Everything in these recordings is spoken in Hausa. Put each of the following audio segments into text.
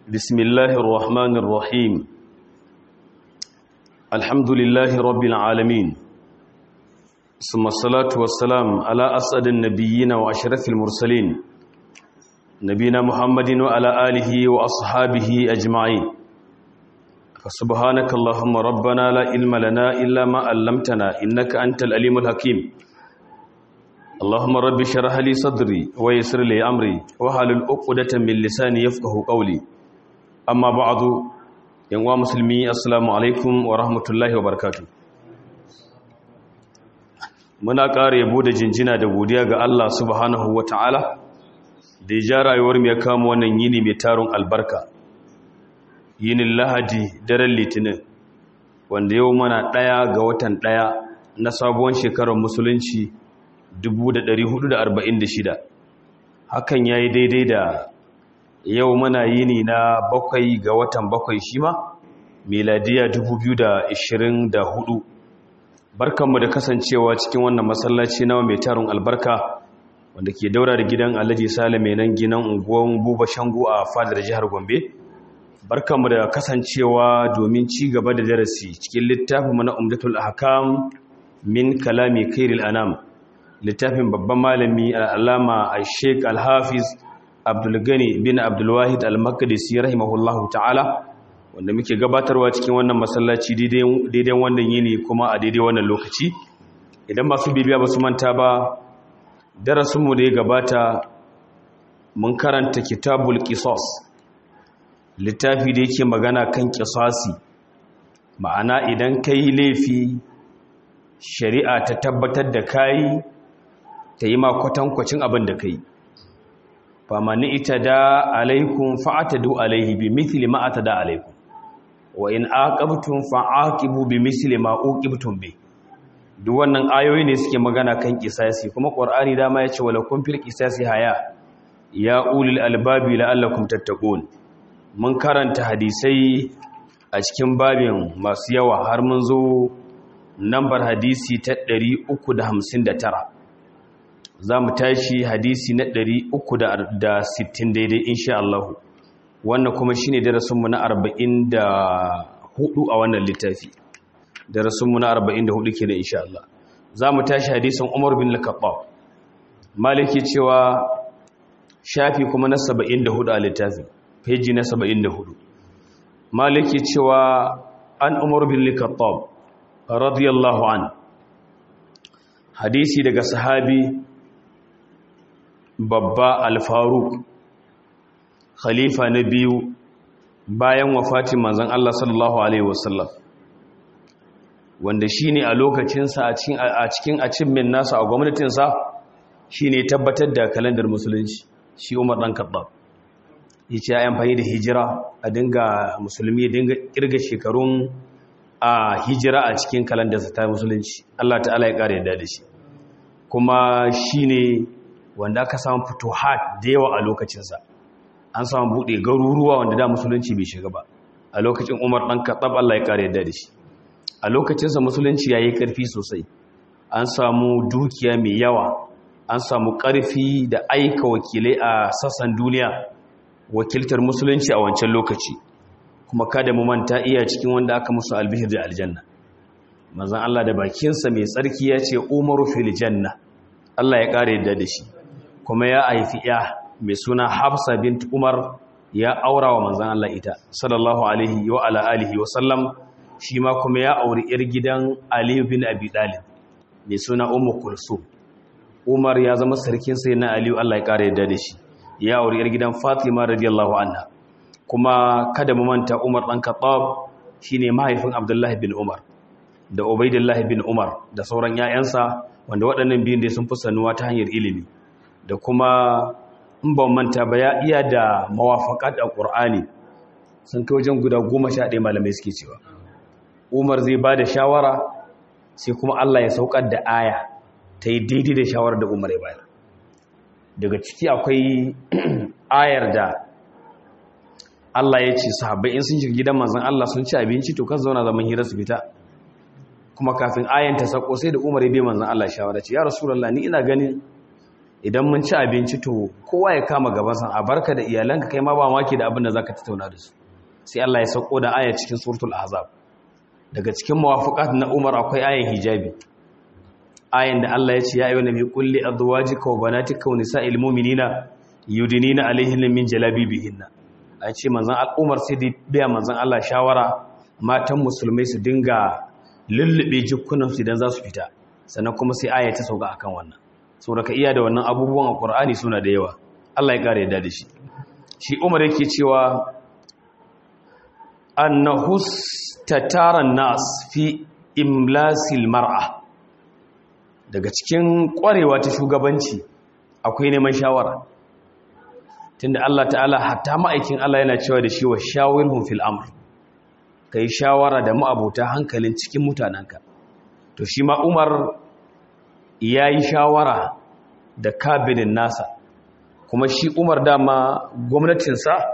بسم الله الرحمن الرحيم الحمد لله رب العالمين ثم الصلاة والسلام على أسعد النبيين وأشرف المرسلين نبينا محمد وعلى آله وأصحابه أجمعين فسبحانك اللهم ربنا لا علم لنا إلا ما علمتنا إنك أنت الأليم الحكيم اللهم رب شرح لي صدري ويسر لي أمري وحلل عقدة من لساني يفقه قولي amma ba'adu yanwa musulmi assalamu alaikum wa rahmatullahi wa barakatu muna ƙara yabo da jinjina da godiya ga Allah subhanahu wa ta'ala da ya ja rayuwar mu ya kama wannan yini mai tarun albarka yinin lahadi daren litinin wanda yau mana ɗaya ga watan ɗaya na sabuwar shekarar musulunci 1446 hakan ya yi daidai da yau muna yini na bakwai ga watan bakwai shi ma miladiya 2024 barkanmu da kasancewa cikin wannan masallaci nawa mai tarin albarka wanda ke daura da gidan alhaji sale mai nan ginan unguwan buba shangu a fadar jihar gombe barkanmu da kasancewa domin ci gaba da darasi cikin littafin na umdatul ahkam min kalami kairil anam littafin babban malami al'alama a sheik alhafiz abdulgani bin abdulwahid al-makadisi rahimahullahu ta'ala wanda muke gabatarwa cikin wannan masallaci daidai wannan yini kuma a daidai wannan lokaci idan masu bibiya ba su manta ba darasinmu da ya gabata mun karanta kitabul qisas littafi da yake magana kan qisasi ma'ana idan kai laifi shari'a ta tabbatar da kai ta yi ma kwatankwacin abin da kai famani ita da alaikun fa'atadu alaihi bi mithli ma atada alaikum wa in aqabtum fa'aqibu bi mithli ma uqibtum bi duk wannan ayoyi ne suke magana kan kisasi kuma qur'ani dama yace wala kun fil qisasi haya ya ulil albabi la'allakum tattaqun mun karanta hadisai a cikin babin masu yawa har mun zo nambar hadisi ta 359 za mu tashi hadisi na 360 daidai insha Allah wannan kuma shi ne darasinmu na 44 a wannan littafi darasinmu na 44 ke da insha Allah za mu tashi hadisin Umar bin Lakabba maliki cewa shafi kuma na 74 a littafi peji na 74 maliki cewa an Umar bin Lakabba radiyallahu an hadisi daga sahabi babba alfaruk khalifa na biyu bayan wafatin manzon Allah sallallahu alaihi wasallam wanda shine a lokacinsa a cikin a cikin achievement nasa a gwamnatinsa shine tabbatar da kalandar musulunci shi Umar dan Khattab yace ya amfani da hijira a dinga musulmi ya dinga kirga shekarun a hijira a cikin kalandarsa ta musulunci Allah ta'ala ya kare yadda da shi kuma shine wanda aka samu futuhat da yawa a lokacinsa an samu buɗe garuruwa wanda da musulunci bai shiga ba a lokacin umar ɗan kaɗab Allah ya ƙara yadda da shi a lokacinsa musulunci ya yi ƙarfi sosai an samu dukiya mai yawa an samu ƙarfi da aika wakilai a sassan duniya wakiltar musulunci a wancan lokaci kuma kada mu manta iya cikin wanda aka musu albihir da aljanna manzon Allah da bakinsa mai tsarki ya ce umaru fil janna Allah ya ƙara yadda da shi kuma ya haifi ya mai suna hafsa bint umar ya aura wa manzan Allah ita sallallahu alaihi wa ala alihi wa sallam shi ma kuma ya auri yar gidan aliyu bin abi dalib mai suna ummu kulsum umar ya zama sarkin sai na aliyu Allah ya kare yadda da shi ya auri yar gidan fatima radiyallahu anha kuma kada mu manta umar dan khattab shine mahaifin abdullahi bin umar da ubaidullahi bin umar da sauran 'ya'yansa wanda waɗannan biyun da sun fi sanuwa ta hanyar ilimi da kuma in ban manta ba ya iya da mawafaƙat a ƙur'ani sun kai wajen guda goma sha ɗaya malamai suke cewa umar zai ba da shawara sai kuma allah ya saukar da aya ta yi daidai da shawarar da umar ya bayar daga ciki akwai ayar da allah ya ce sahabbai in sun shiga gidan manzan allah sun ci abinci to kan zauna zaman hira su fita kuma kafin ayan ta sako sai da umar ya bai manzan allah shawara ce ya rasulallah ni ina ganin idan mun ci abinci to kowa ya kama gabansa a barka da iyalanka kai ma ba maki da abin da zaka tattauna da su sai Allah ya sauko da aya cikin suratul ahzab daga cikin muwafaqat na Umar akwai ayan hijabi ayan da Allah ya ce ya ayyuhan nabi qul li azwajika wa banatika wa nisa'il mu'minina yudinina alaihinna min jalabibihinna a ce manzon al'umar sai da biya manzon Allah shawara matan musulmai su dinga lullube jikunan su idan za su fita sannan kuma sai aya ta sauka akan wannan saboda ka iya da wannan abubuwan a Qur'ani suna da yawa Allah ya kare yadda da shi shi Umar yake cewa annahu tataran nas fi imlasil mar'a daga cikin kwarewa ta shugabanci akwai neman shawara tunda Allah ta'ala hatta ma'aikin Allah yana cewa da shi wa shawirhum fil amr kai shawara da ma'abota hankalin cikin mutananka to shi ma Umar yayi shawara da kabinin nasa kuma shi Umar dama gwamnatinsa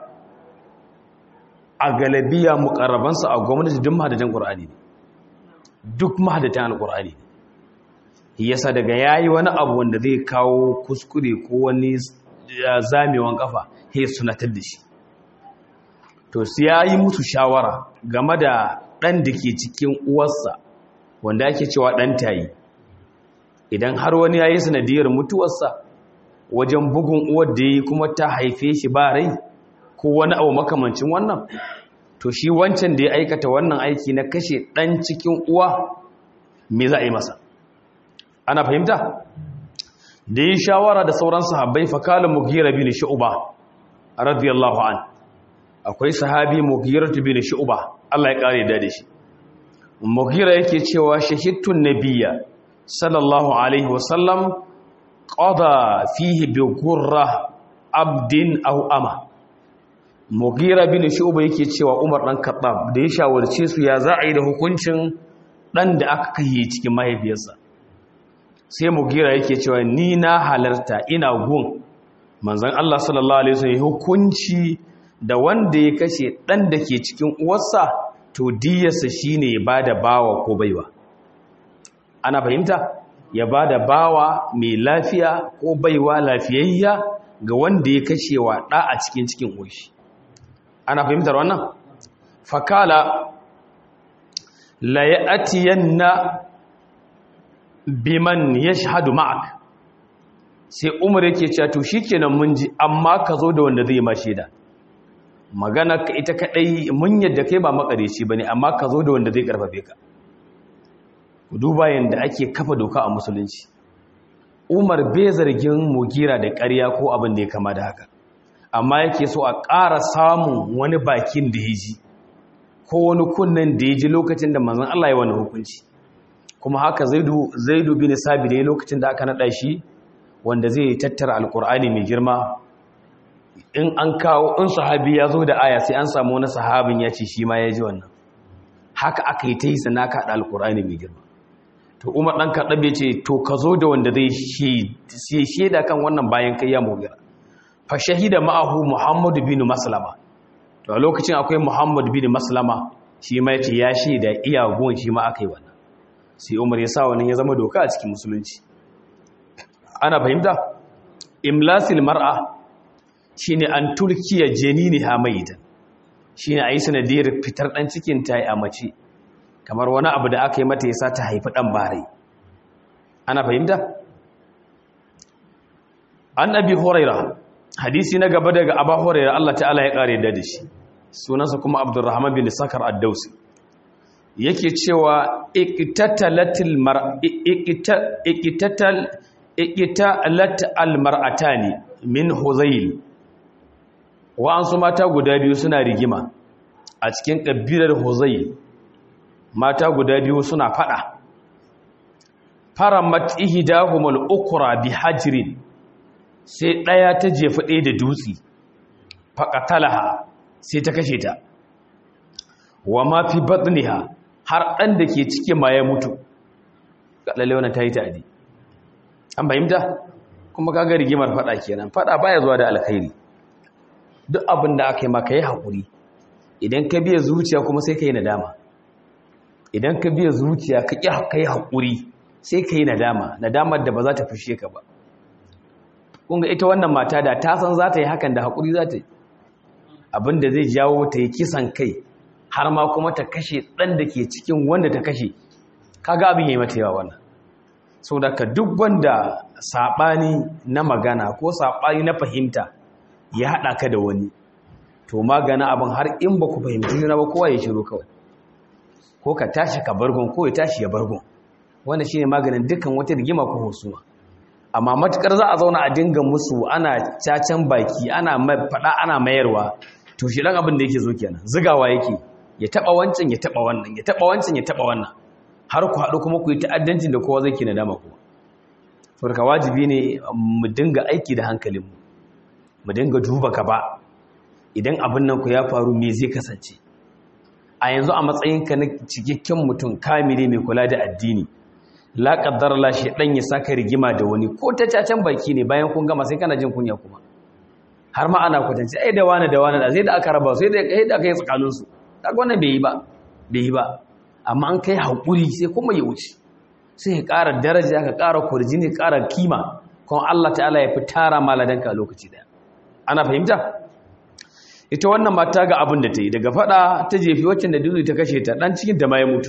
a galabiya mukarrabansa a gwamnati duk mahadatan Qur'ani ne duk mahadatan Al-Qur'ani ne yasa daga yayi wani abu wanda zai kawo kuskure ko wani zamewan kafa he sunatar da shi to sai yayi musu shawara game da dan da ke cikin uwarsa wanda ake cewa dan tayi idan har wani yayi sanadiyar mutuwarsa wajen bugun uwar da yi kuma ta haife shi ba rai ko wani abu makamancin wannan to shi wancan da ya aikata wannan aiki na kashe dan cikin uwa me za a yi masa ana fahimta da yi shawara da sauran sahabbai fakalin mugira bin shu'ba radiyallahu an akwai sahabi mugira bin shu'ba Allah ya kare da shi mugira yake cewa shahidtun nabiyya sallallahu alaihi wasallam qada fihi bi gurra abdin aw ama mugira bin shu'ba yake cewa umar dan khattab da ya shawarce su ya za a yi da hukuncin dan da aka kai cikin mahaifiyarsa sai mugira yake cewa ni na halarta ina gun manzon Allah sallallahu alaihi wasallam hukunci da wanda ya kashe dan da ke cikin uwarsa to diyarsa shine ya bada bawa ko baiwa ana fahimta ya bada bawa mai lafiya ko baiwa lafiyayya ga wanda ya kashe wa da a cikin cikin uwarshi ana fahimtar wannan fakala la ya'tiyanna biman ya shahadu ma'ak sai umar yake cewa to shikenan mun ji amma ka zo da wanda zai ma shaida magana ka ita kadai mun yadda kai ba makareci bane amma ka zo da wanda zai karfafe ka ku duba yanda ake kafa doka a musulunci umar bai zargin mugira da ƙarya ko abin da ya kama da haka amma yake so a ƙara samun wani bakin da ya ji ko wani kunnen da ya ji lokacin da manzon Allah ya wani hukunci kuma haka zaidu zaidu bin sabi ne lokacin da aka nada shi wanda zai tattara alkur'ani mai girma in an kawo in sahabi ya zo da aya sai an samu wani sahabin ya ce shi ma ya ji wannan haka aka yi ta yi sana ka haɗa alkur'ani mai girma to umar ɗan kaɗaɓe ce to ka zo da wanda zai shaida kan wannan bayan kai ya mugira fa shahida ma'ahu muhammadu bin maslama to a lokacin akwai muhammadu bin maslama shi ma ya ce ya shaida iyagun shi ma aka yi wannan sai umar ya sa wannan ya zama doka a cikin musulunci ana fahimta imlasil mar'a shine an turkiya janini hamaidan shine ayi sanadiyar fitar dan cikin ta a mace kamar wani abu da aka yi mata yasa ta haifi dan bare ana fahimta an abi huraira hadisi na gaba daga aba huraira Allah ta'ala ya kare da shi sunansa kuma abdurrahman bin sakar ad-dausi yake cewa iqtatalatil mar iqtatal iqtalat almar'atani min huzayl wa an su mata guda biyu suna rigima a cikin kabilar huzayl mata guda biyu suna fada faramat ihdahumul ukra bihajrin sai daya ta jefa ɗaya da dutse faqatalaha sai ta kashe ta wa ma fi batniha har ɗan da ke cike ma ya mutu lalle wannan ta yi ta'adi an fahimta kuma kaga rigimar fada kenan fada baya zuwa da alkhairi duk abin da aka yi maka yi haƙuri idan ka biya zuciya kuma sai ka yi nadama idan ka biya zuciya ka ƙi ka yi haƙuri sai ka yi nadama nadamar da ba za ta fushe ka ba kunga ita wannan mata da ta san za ta yi hakan da haƙuri za ta yi abinda zai jawo ta yi kisan kai har ma kuma ta kashe ɗan da ke cikin wanda ta kashe kaga abin yi mata yawa wannan sau da ka duk wanda saɓani na magana ko saɓani na fahimta ya haɗa ka da wani to magana abin har in ba ku fahimci juna ba kowa ya shiru kawai ko ka tashi ka bargon ko ya tashi ya bargon wanda shine maganin dukkan wata rigima ko husuma amma matukar za a zauna a dinga musu ana cacan baki ana faɗa ana mayarwa to shi dan abin da yake zo kenan zigawa yake ya taba wancan ya taba wannan ya taba wancan ya taba wannan har ku haɗu kuma ku yi ta'addancin da kowa zai ke nadama kuma saboda wajibi ne mu dinga aiki da hankalinmu mu dinga duba gaba idan abin nan ku ya faru me zai kasance a yanzu a matsayinka na cikakken mutum kamile mai kula da addini la qaddar la shedan ya saka rigima da wani ko ta cacan baki ne bayan kun gama sai kana jin kunya kuma har ma ana kwatance ai da wani da wani da sai da aka raba sai da kai da kai tsakanin su kaga wannan bai yi ba bai yi ba amma an kai hakuri sai kuma ya wuce sai ya ƙara daraja ka ƙara kurjini ƙara kima kuma Allah ta'ala ya fi tara maladanka a lokaci daya ana fahimta ita wannan mata ga abin da ta yi daga fada ta jefi waccan da duzu ta kashe ta dan cikin ta ma ya mutu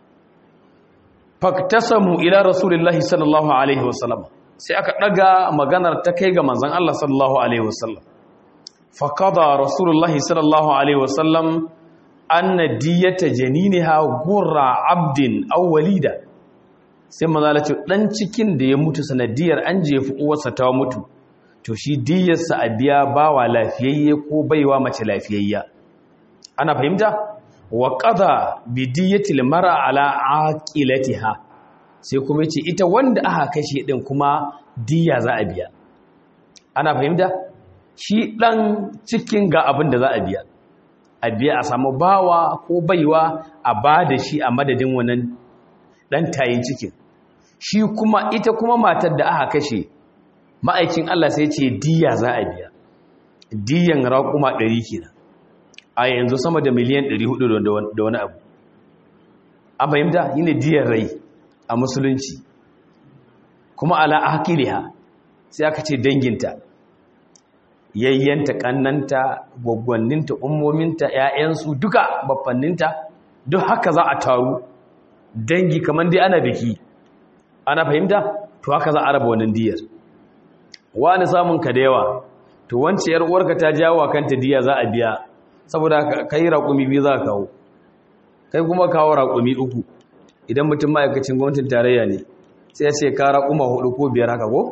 faktasamu ila rasulillahi sallallahu alaihi wasallam sai aka daga maganar ta kai ga manzon Allah sallallahu alaihi wasallam faqada rasulullahi sallallahu alaihi wasallam anna diyata janiniha gurra abdin aw walida sai manzo Allah ce dan cikin da ya mutu sanadiyar an jefi uwarsa ta mutu to shi diyarsa a biya bawa lafiyayye ko baiwa mace lafiyayya ana fahimta wa qada bi diyatil mar'a ala aqilatiha sai kuma yace ita wanda aka kashe din kuma diya za a biya ana fahimta shi dan cikin ga abin da za a biya a biya a samu bawa ko baiwa a bada shi a madadin wannan dan tayin cikin shi kuma ita kuma matar da aka kashe ma'aikin Allah sai ce diya za a biya diyan raƙuma 100 kenan a yanzu sama da miliyan 400 da wani abu an fahimta yi ne diyan rai a musulunci kuma ala hakiliha sai aka ce danginta yayyanta kannanta gwaggwanninta ummominta ‘ya'yansu duka baffanninta duk haka za a taru dangi kamar dai ana biki ana fahimta to haka za a raba wannan diyar wani samun ka da yawa to wance yar uwarka ta jawo kanta diya za a biya saboda kai raƙumi biyu za ka kawo kai kuma kawo raƙumi uku idan mutum ma'aikacin gwamnatin tarayya ne sai ya ce ka raƙuma hudu ko biyar haka ko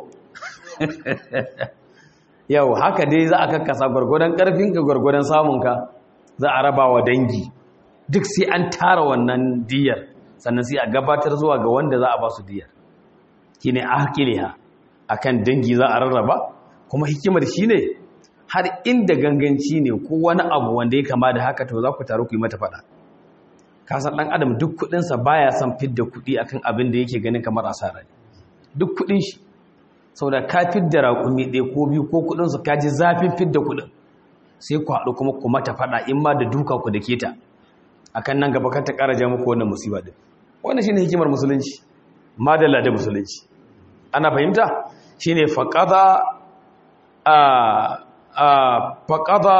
yau haka dai za a kakkasa gwargwadon ƙarfinka gwargwadon samunka za a raba wa dangi duk sai an tara wannan diyar sannan sai a gabatar zuwa ga wanda za a ba su diyar shine ahqiliha akan dangi za a rarraba kuma hikimar shine har inda ganganci ne ko wani abu wanda ya kama da haka to za ku taru ku yi mata fada ka san dan adam duk kudin sa baya son fidda kudi akan abin da yake ganin kamar asara ne duk kudin shi saboda ka fidda raƙumi ɗaya ko biyu ko kudin su ka ji zafin fidda kudin sai ku haɗu kuma ku mata fada in ma da duka ku da keta akan nan gaba kan ta ƙara ja muku wannan musiba din wannan shine hikimar musulunci madalla da musulunci ana fahimta shine faqada a a faqada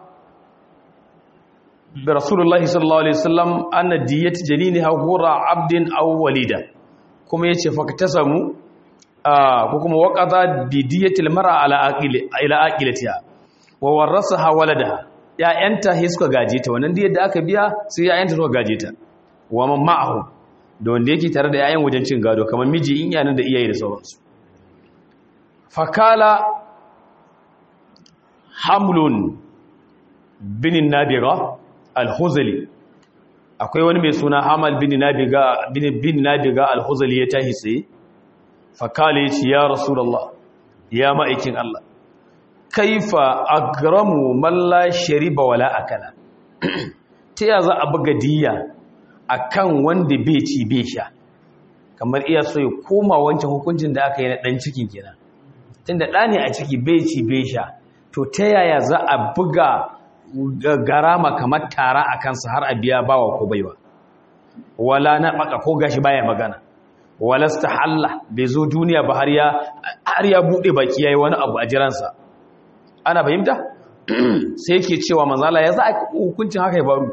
bi rasulullahi sallallahu alaihi wasallam anna diyat janiniha hura abdin aw walida kuma yace faqtasamu ko kuma waqada bi diyatil mar'a ala aqili ila aqilatiha wa warasaha waladaha ya'yanta he suka gaje ta wannan diyar da aka biya sai ya'yanta suka gaje ta wa man ma'ahu da wanda yake tare da yayan wajen cin gado kamar miji in yanan da iyaye da sauransu fakala hamlun binin nabiga al-huzali akwai wani mai suna hamal bin nabiga bin nabiga al-huzali ya tahi sai fakala ya ce ya rasulullah ya ma'aikin Allah kaifa agramu man la shariba wala akala ta ya za a buga diya akan wanda bai ci bai sha kamar iya so ya koma wancan hukuncin da aka yi na dan cikin kenan tunda da ne a ciki bai ci bai sha to ta yaya za a buga garama kamar tara a kansa har a biya bawa ko baiwa wala na baka ko gashi baya magana walasta halla bai zo duniya ba har ya har ya bude baki yayi wani abu a jiransa ana fahimta sai yake cewa manzala ya za a hukuncin haka ya faru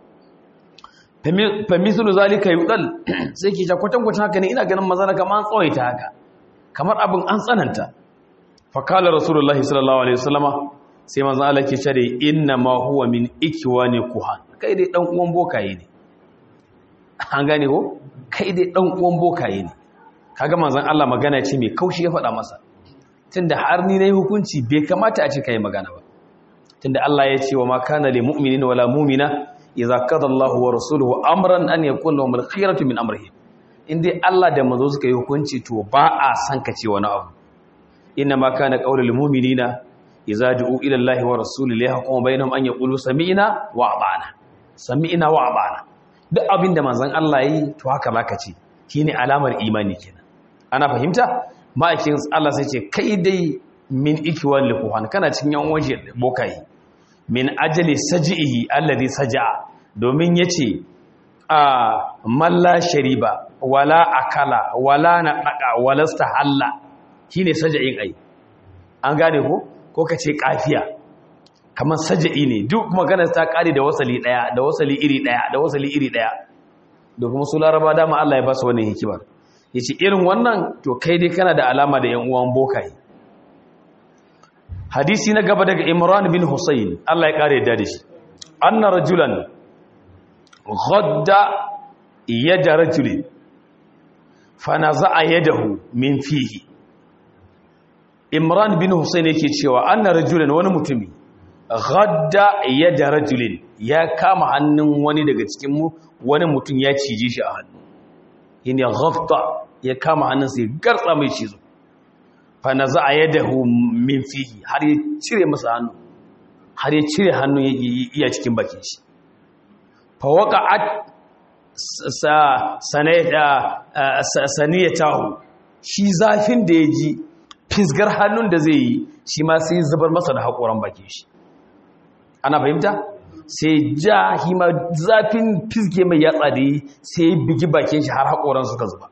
famisulu zalika yudal sai ke kwatan kwatan haka ne ina ganin manzala kamar an tsawaita haka kamar abin an tsananta fa kala rasulullahi sallallahu alaihi wasallama sai manzala ke cewa inna ma huwa min ikwani kuhan kai dai dan uwan bokaye ne an gane ko kai dai dan uwan bokaye ne kaga manzon Allah magana ce mai kaushi ya faɗa masa tunda har ni nayi hukunci bai kamata a ce kai magana ba tunda Allah ya ce wa ma kana lil mu'minina wala mu'mina idza qada Allahu wa rasuluhu amran an yakuna lahum al-khiyaratu min amrihim indai Allah da manzo suka yi hukunci to ba a san ka ce wani abu inna ma kana qaulul mu'minina idza du'u ila Allahi wa rasulihi yahkumu bainahum an yaqulu sami'na wa ata'na sami'na wa ata'na duk abin da manzon Allah yi to haka zaka ce shine alamar imani kenan ana fahimta ma'aikin Allah sai ce kai dai min ikiwan likuhan kana cikin yan waje bokai min ajali sajihi alladhi saja'a domin yace a malla shariba wala akala wala naqaqa wala stahalla shine saja'in ai an gane ko ko kace kafiya kamar saja'i ne duk maganar ta kare da wasali daya da wasali iri daya da wasali iri daya da kuma su laraba dama Allah ya ba su wannan hikimar yace irin wannan to kai dai kana da alama da yan uwan bokai hadisi na gaba daga Imran bin Husayn Allah ya kare da shi anna rajulan ghadda yada rajuli fanaza'a yadahu min fihi Imran bin Husayn yake cewa anna rajulan wani mutumi ghadda yada rajulin ya kama hannun wani daga cikin mu wani mutum ya cije shi a hannu yin ya ghafta ya kama hannunsa ya gartsa mai cizo fa naza'a yadahu min fihi har ya cire masa hannu har ya cire hannu ya iya cikin bakin shi fa waqa'at saniyatahu shi zafin da ya ji fisgar hannun da zai yi shi ma sai zubar masa da haƙoran bakin shi ana fahimta sai ja hima zafin fiske mai yatsa da yi sai bigi bakin shi har haƙoran suka zuba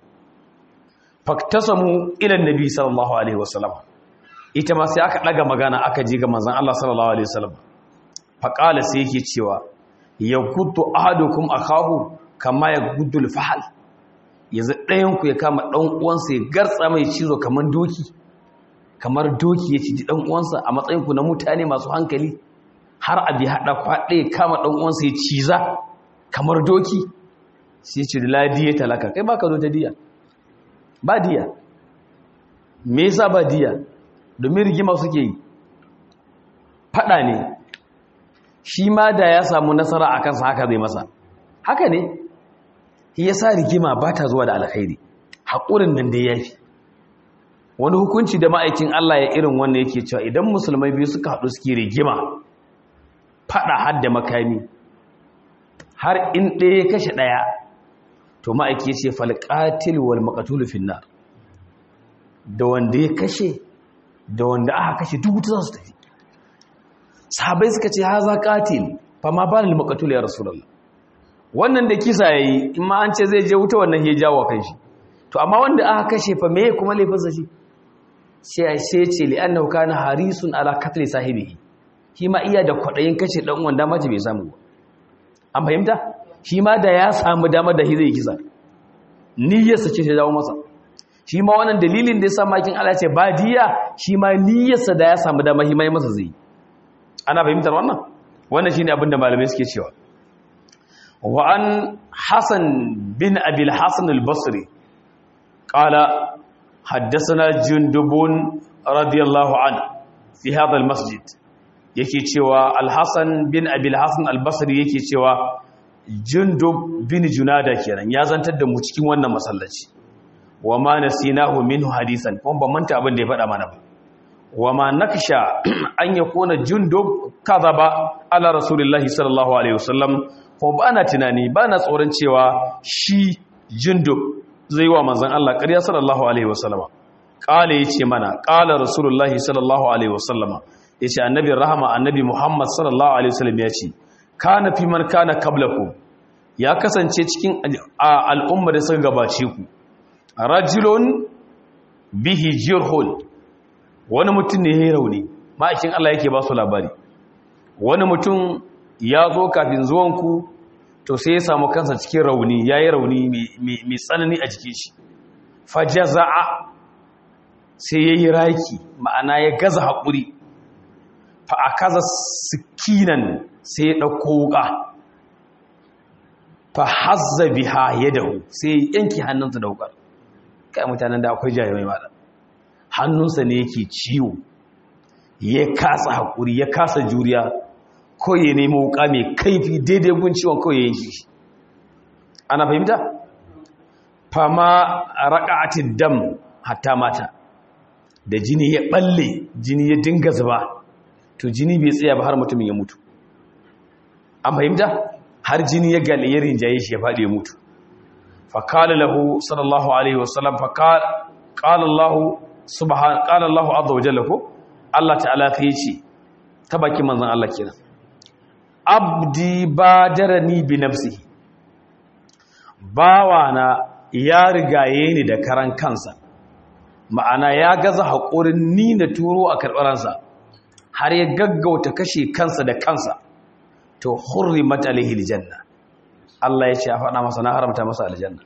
faktasamu ilan nabi sallallahu alaihi wasallam ita ma sai aka ɗaga magana aka ji ga manzon Allah sallallahu alaihi wasallam faqala sai yake cewa ya gudu ahadukum akahu kama ya gudu alfahal yanzu ɗayan ku ya kama ɗan uwansa ya gartsa mai cizo kamar doki kamar doki ya ciji ɗan uwansa a matsayin ku na mutane masu hankali har abi haɗa kwaɗe kama ɗan uwansa ya ciza kamar doki sai ce da ladiya talaka kai baka zo ta diya ba diya me yasa ba diya domin rigima suke yi faɗa ne shi ma da ya samu nasara a kansa haka zai masa haka ne ya sa rigima ba ta zuwa da alkhairi haƙurin nan da ya fi wani hukunci da ma'aikin Allah ya irin wannan yake cewa idan musulmai biyu suka haɗu suke rigima faɗa har da makami har in ɗaya ya kashe ɗaya to ma'aiki ce falƙatil wal maƙatulu finnar da wanda ya kashe da wanda aka kashe duk wuta za su tafi sahabai suka ce haza qatil fa ma balil maqtul ya rasulullah wannan da kisa yayi in ma an ce zai je wuta wannan ya jawo kan shi to amma wanda aka kashe fa meye kuma laifin sa shi sai sai ce li annahu kana harisun ala qatl sahibihi shi ma iya da kwadayin kashe dan wanda mace bai samu ba an fahimta shi ma da ya samu dama da zai kisa niyyarsa ce ta dawo masa shi ma wannan dalilin da ya sa makin Allah ce ba diya shi ma niyyarsa da ya samu dama shi ma masa zai yi ana fahimtar wannan wannan shine abin da malamai suke cewa wa an hasan bin abil hasan al-basri qala haddathana jundubun radiyallahu an fi hadha al-masjid yake cewa al-hasan bin abil hasan al-basri yake cewa jundub bin junada kenan ya zantar da mu cikin wannan masallaci wa ma nasinahu minhu hadisan kuma ban manta abin da ya faɗa mana ba wa ma naksha an yakuna jundub kadhaba ala rasulillahi sallallahu alaihi wasallam ko bana tunani bana tsoron cewa shi jundub zai wa manzon Allah ƙarya sallallahu alaihi wasallam kale yace mana qala rasulullahi sallallahu alaihi wasallam yace annabi rahama annabi muhammad sallallahu alaihi wasallam yace kana fi man kana qablakum ya kasance cikin al'umma da suka gabace ku rajulun bihi jirhul wani mutum ne ya rauni ma'aikin Allah yake ba su labari wani mutum ya zo kafin zuwanku to sai ya samu kansa cikin rauni ya yi rauni mai tsanani a jikin shi fajaza'a sai ya yi raki ma'ana ya gaza haƙuri fa a kaza sikinan sai ya ɗauko wuƙa fa hazza biha ya dahu sai ya yanki hannunsa da wuƙar kai mutanen da akwai jami'ai maɗa hannunsa ne yake ciwo ya kasa haƙuri ya kasa juriya ko ya nemi wuƙa mai kaifi daidai gun ciwon kawai ya yanki shi ana fahimta fama raƙa'atid dam hatta mata da jini ya balle jini ya dinga zuba to jini bai tsaya ba har mutumin ya mutu an fahimta har jini ya gale ya rinjaye shi ya faɗi ya mutu faƙala lahu sallallahu alaihi wasallam faƙala Allah subhan ƙala Allah azza wa jalla ko Allah ta'ala ta ce ta baki manzon Allah kenan abdi badarani bi nafsihi bawana ya rigaye ni da karan kansa ma'ana ya gaza haƙurin ni na turo a karɓaransa har ya gaggauta kashe kansa da kansa to hurrimat alaihi aljanna Allah ya ce a faɗa masa na haramta masa aljanna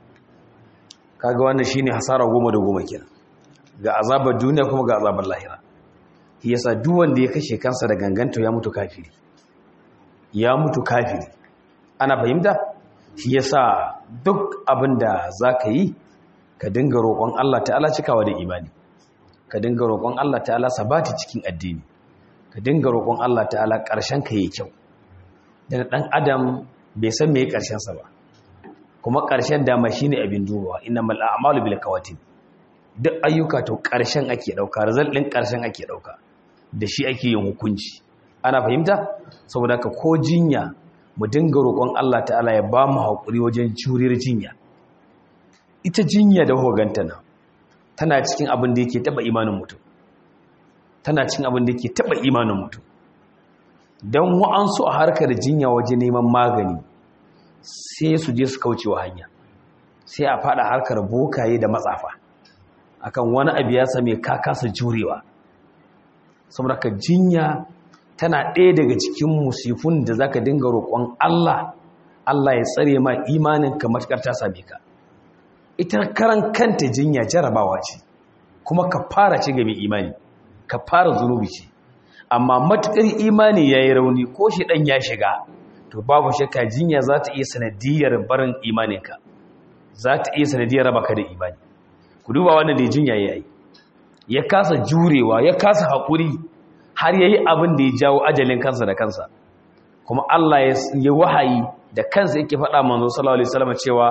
kaga wannan shine hasara goma da goma kenan ga azabar duniya kuma ga azabar lahira shi yasa duk wanda ya kashe kansa da ganganto ya mutu kafiri ya mutu kafiri ana fahimta shi yasa duk abinda zaka yi ka dinga roƙon Allah ta'ala cikawa da imani ka dinga roƙon Allah ta'ala sabati cikin addini ka dinga roƙon Allah ta'ala ƙarshen ka yi kyau dan dan adam bai san me ƙarshen sa ba kuma ƙarshen dama shine abin dubawa innamal a'malu bil kawatin duk ayyuka to ƙarshen ake dauka result din ƙarshen ake dauka da shi ake yin hukunci ana fahimta saboda ka ko jinya mu dinga roƙon Allah ta'ala ya ba mu haƙuri wajen juriyar jinya ita jinya da hoganta nan tana cikin abin da yake taba imanin mutum tana cikin abin da yake taba imanin mutum don wa'ansu a harkar jinya waje neman magani sai su je su kaucewa hanya sai a fada harkar bokaye da matsafa akan wani abu ya same ka kasa jurewa saboda ka jinya tana ɗaya daga cikin musifun da zaka dinga roƙon Allah Allah ya tsare ma imanin ka matakar ta same ka ita karan kanta jinya jarabawa ce kuma ka fara ce ga mai imani ka fara zunubi ce amma matukar imani ya yi rauni ko shi ɗan ya shiga to babu shakka jinya za ta iya sanadiyar barin imaninka za ta iya sanadiyar raba ka da imani ku duba wannan da jinya ya yi ya kasa jurewa ya kasa haƙuri har ya yi abin da ya jawo ajalin kansa da kansa kuma Allah ya wahayi da kansa yake faɗa manzo sallallahu alaihi wasallam cewa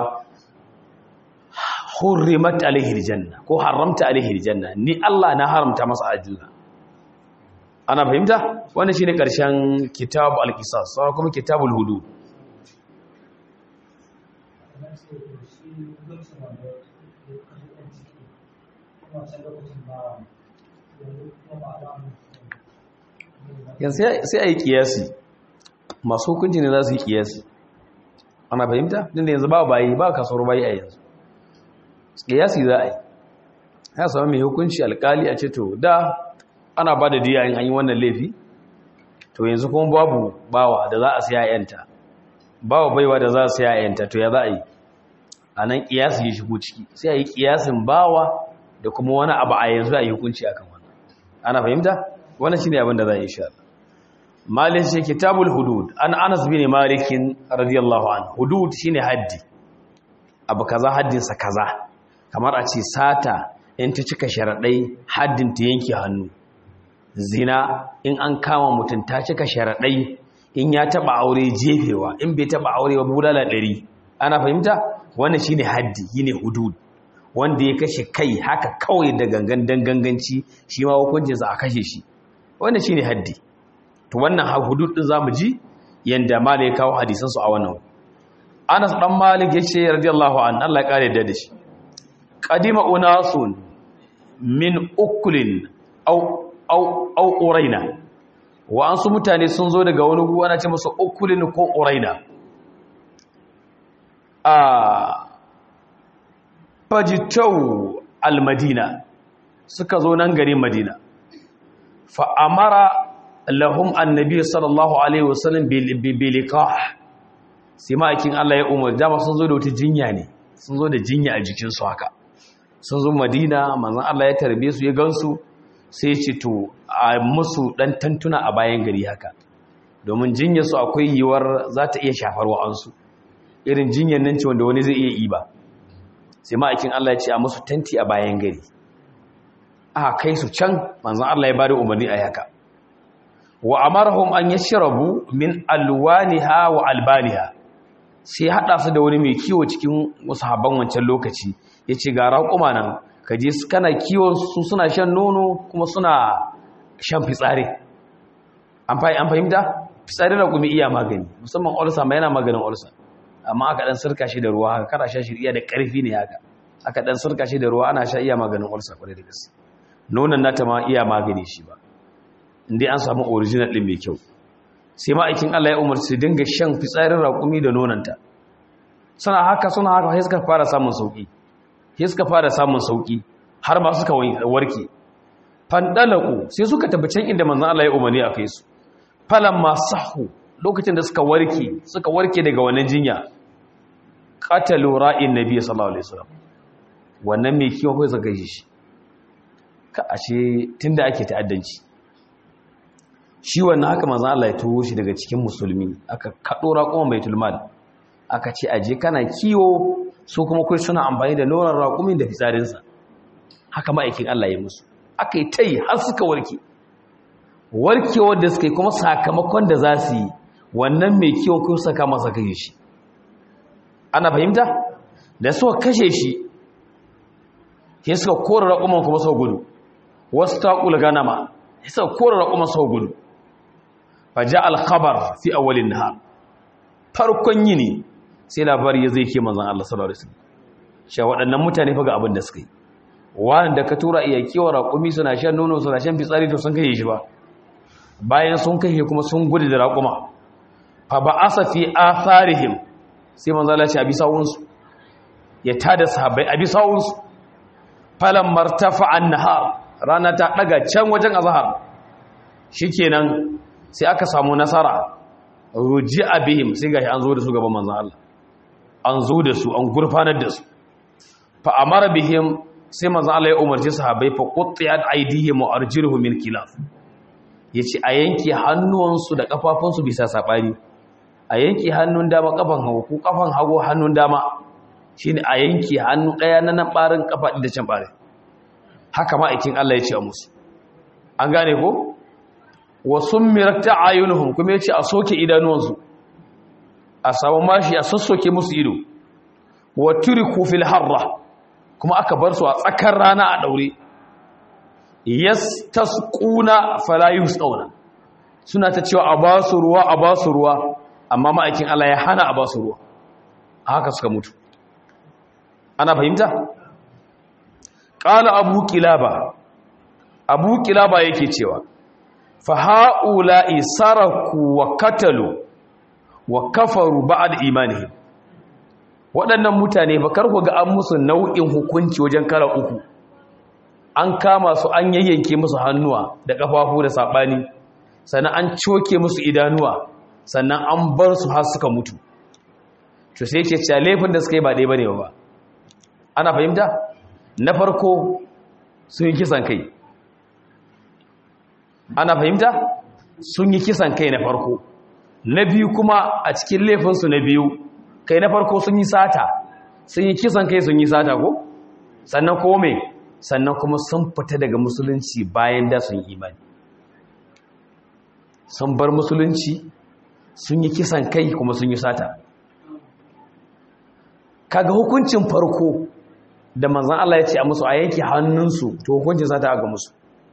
hurrimat alaihi aljanna ko haramta alaihi aljanna ni Allah na haramta masa aljanna ana fahimta wannan shine karshen kitab al-qisas sai kuma kitabul hudud yanzu sai a yi kiyasi masu hukunci ne za su yi kiyasi ana fahimta din da yanzu ba bayi ba kasuwar bayi a yanzu kiyasi za a yi ya sami mai hukunci alkali a ce to da ana ba da diya in an yi wannan laifi to yanzu kuma babu bawa da za a siya yanta bawa baiwa da za a siya yanta to ya za a yi a nan kiyasi ya shigo ciki sai a yi kiyasin bawa da kuma wani abu a yanzu a yi hukunci akan wannan ana fahimta wannan shine abin da za a yi sha Malik shi kitabul hudud an Anas bin Malik radiyallahu anhu hudud shine haddi abu kaza haddin sa kaza kamar a ce sata in ta cika sharaɗai haddin ta yanke hannu zina in an kama mutum ta cika sharaɗai in ya taɓa aure jefewa in bai taɓa aure ba bulala ɗari ana fahimta wannan shine haddi yine hudud wanda ya kashe kai haka kawai da gangan danganganci shi ma hukuncinsa a kashe shi wannan shine haddi to wannan hudud din zamu ji yanda mala ya kawo hadisan su a wannan Anas dan Malik yace radiyallahu anhu Allah ya kare da shi qadima unasun min ukulin au au au uraina wa an su mutane sun zo daga wani ruwa ana ce masa ukulin ko uraina a fajitau almadina suka zo nan garin madina fa amara lahum annabi sallallahu alaihi wasallam bilikah sai ma'aikin Allah ya umar dama sun zo da wata jinya ne sun zo da jinya a jikinsu haka sun zo madina manzan Allah ya tarbe su ya gansu sai ce to a musu dan tantuna a bayan gari haka domin jinyar su akwai yiwuwar za ta iya shafar wa'ansu irin jinyar nan ce wanda wani zai iya yi ba sai ma'aikin Allah ya ce a musu tanti a bayan gari a kai su can manzan Allah ya bada umarni a haka wa amarahum an yashrabu min alwaniha wa albaniha sai hada su da wani mai kiwo cikin sahabban wancan lokaci yace ga raƙuma nan ka je kana kiwon su suna shan nono kuma suna shan fitsari an fahimta fitsari da kuma iya magani musamman ulsa ma yana maganin ulsa amma aka dan sirka shi da ruwa haka kada sha shi iya da ƙarfi ne haka aka dan sirka shi da ruwa ana sha iya maganin ulsa kwarai da gaske nonon nata ma iya magani shi ba inda an samu original din mai kyau sai ma'aikin Allah ya umarci dinga shan fitsarin raƙumi da nonanta suna haka suna haka sai suka fara samun sauki sai suka fara samun sauki har ma suka warke fandalaku sai suka tabbacin inda manzon Allah ya umarni a kai su falamma sahu lokacin da suka warke suka warke daga wannan jinya qatalu ra'in nabiy sallallahu alaihi wasallam wannan mai kiwo kai zaka shi ka ashe tunda ake ta'addanci shi wannan haka manzan Allah ya turo shi daga cikin musulmi aka kaɗo raƙuman baitul mal aka ce aje kana kiwo su kuma kai suna amfani da nonon raƙumin da fitsarinsa haka ma'aikin Allah ya musu aka yi ta yi har suka warke warkewar da suka yi kuma sakamakon da za su yi wannan mai kiwon kai saka masa kashe shi ana fahimta da suka kashe shi sai suka kora raƙuman kuma sau gudu wasu taƙul ganama sai suka kora raƙuman sau gudu faja alkhabar fi awalin nahar farkon yini sai labari ya zai ke manzon Allah sallallahu alaihi wasallam sha waɗannan mutane fa ga abin da suka yi wanda ka tura iya kiwa raƙumi suna shan nono suna shan fitsari to sun kai shi ba bayan sun kai kuma sun gudu da raƙuma fa ba'asa fi atharihim sai manzon Allah ya ce abi sawunsu ya tada sahabbai abi sawunsu falan martafa an-nahar rana ta daga can wajen azhar shikenan sai aka samu nasara ruji abihim sai gashi an zo da su gaban manzon Allah an zo da su an gurfanar da su fa amara bihim sai manzon Allah ya umarci sahabbai fa quttiyat aydihim wa arjuluhum min khilaf yace a yanke hannuwansu da kafafunsu bisa sabani a yanke hannun dama kafan hagu ko kafan hagu hannun dama shine a yanke hannu daya na nan barin kafa da can bare haka ma aikin Allah ya ce a musu an gane ko wa summirat ayunuhum kuma yace a soke idanuwansu a samu mashi a sassoke musu ido wa turiku fil harra kuma aka bar su a tsakar rana a daure yastasquna fala yusquna suna ta cewa a ba su ruwa a ba su ruwa amma ma'aikin Allah ya hana a ba su ruwa haka suka mutu ana fahimta qala abu kilaba abu kilaba yake cewa faha'ula'i saraku wa katalu wa kafaru ba'ad imani waɗannan mutane ba karku ga an musu nau'in hukunci wajen kala uku an kama su an yayyanke musu hannuwa da ƙafafu da saɓani sannan an coke musu idanuwa sannan an bar su har suka mutu to sai ke cewa laifin da suka yi ba ɗaya ba ne ba ana fahimta na farko sun yi kisan kai ana fahimta sun yi kisan kai na farko na biyu kuma a cikin laifinsu na biyu kai na farko sun yi sata sun yi kisan kai sun yi sata ko sannan ko me sannan kuma sun fita daga musulunci bayan da sun imani sun bar musulunci sun yi kisan kai kuma sun yi sata kaga hukuncin farko da manzan Allah ya ce a musu a yanke hannunsu to hukuncin sata aka musu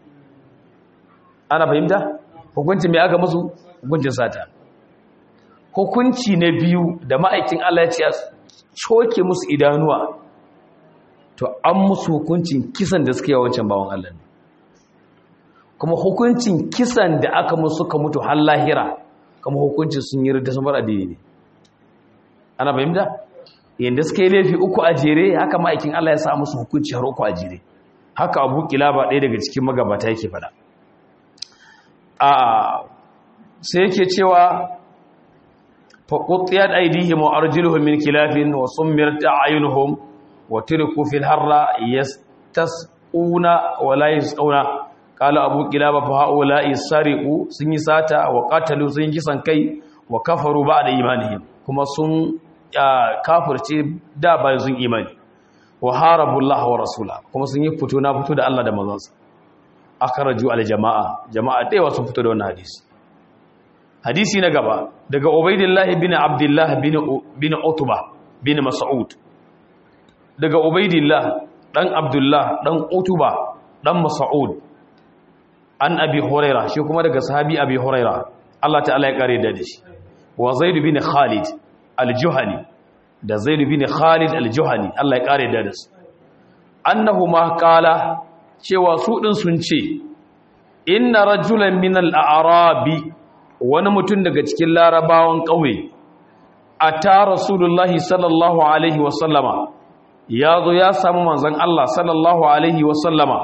ana fahimta hukuncin mai aka musu hukuncin sata hukunci na biyu da ma'aikin Allah ya ce a coke musu idanuwa to an musu hukuncin kisan da suka yi wancan bawan Allah ne kuma hukuncin kisan da aka musu suka mutu har lahira kuma hukuncin sun yi da sun bar addini ne ana fahimta yanda suka yi laifi uku a jere haka ma'aikin Allah ya sa musu hukunci har uku a jere haka Abu Kilaba ɗaya daga cikin magabata yake faɗa a sai yake cewa faquttiyat aydihim wa arjuluhum min khilafin wa summirat a'yunuhum wa turiku fil harra yastasquna wa la yasquna qala abu kilaba fa haula'i sariqu sun yi sata wa qatalu sun yi kisan kai wa kafaru ba'da imanihim kuma sun kafirce da bayan sun imani wa harabu Allah wa rasula kuma sun yi fito na fito da Allah da manzansa akhraju al jama'a jama'a dai wasu fito da wannan hadisi hadisi na gaba daga ubaidillah bin abdullah bin bin utba bin mas'ud daga ubaidillah dan abdullah dan utba dan mas'ud an abi huraira shi kuma daga sahabi abi huraira Allah ta'ala ya kare da shi wa zaid bin khalid al-juhani da zaid bin khalid al-juhani Allah ya kare da su annahu ma qala cewa su din sun ce inna rajulan min al-a'rabi wani mutum daga cikin larabawan kauye ata rasulullahi sallallahu alaihi wa sallama yazo ya samu manzon Allah sallallahu alaihi wa sallama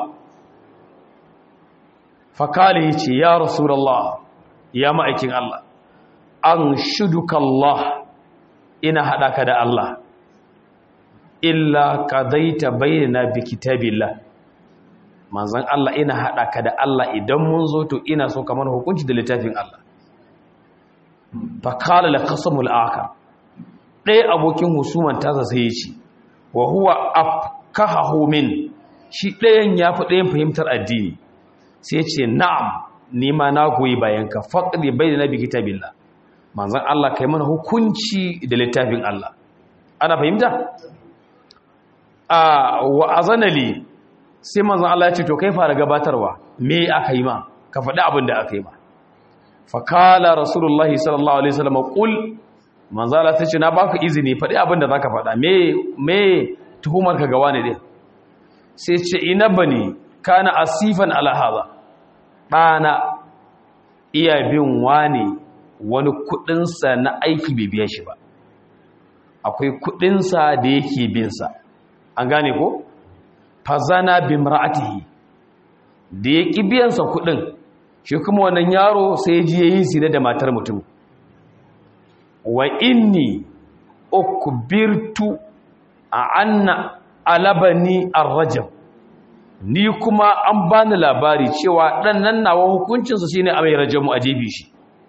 fakali ya ce ya rasulallah ya ma'aikin Allah an shuduka Allah ina haɗa ka da Allah illa ka daita bayyana bi kitabillah manzan Allah ina haɗa ka da Allah idan mun zo to ina so kamar hukunci da littafin Allah fakala la qasamul aka ɗaya abokin husuman tasa sai ya ce wa huwa afkahahu min shi ɗayan ya fi ɗayan fahimtar addini sai ce na'am nima na goyi bayan ka faɗi bai da nabi kitabillah manzan Allah kai mana hukunci da littafin Allah ana fahimta a wa azanali sai manzan Allah ya ce to kai fara gabatarwa me aka yi ma ka faɗi abin da aka yi ma fakala rasulullahi sallallahu alaihi wasallam qul manzan Allah ta ce na baka izini faɗi abin da zaka faɗa me me tuhumar ka ga wani din sai ce ina bani kana asifan ala hadha ɗana iya bin wani wani kudinsa na aiki bai biya shi ba akwai kudinsa da yake binsa an gane ko fazana bimra'atihi da ya ƙi biyansa kudin shi kuma wannan yaro sai ji yayi zina da matar mutum wa inni ukbirtu a anna alabani ar-rajab ni kuma an bani labari cewa dan nan nawa hukuncinsa shine a mai rajamu a jebi shi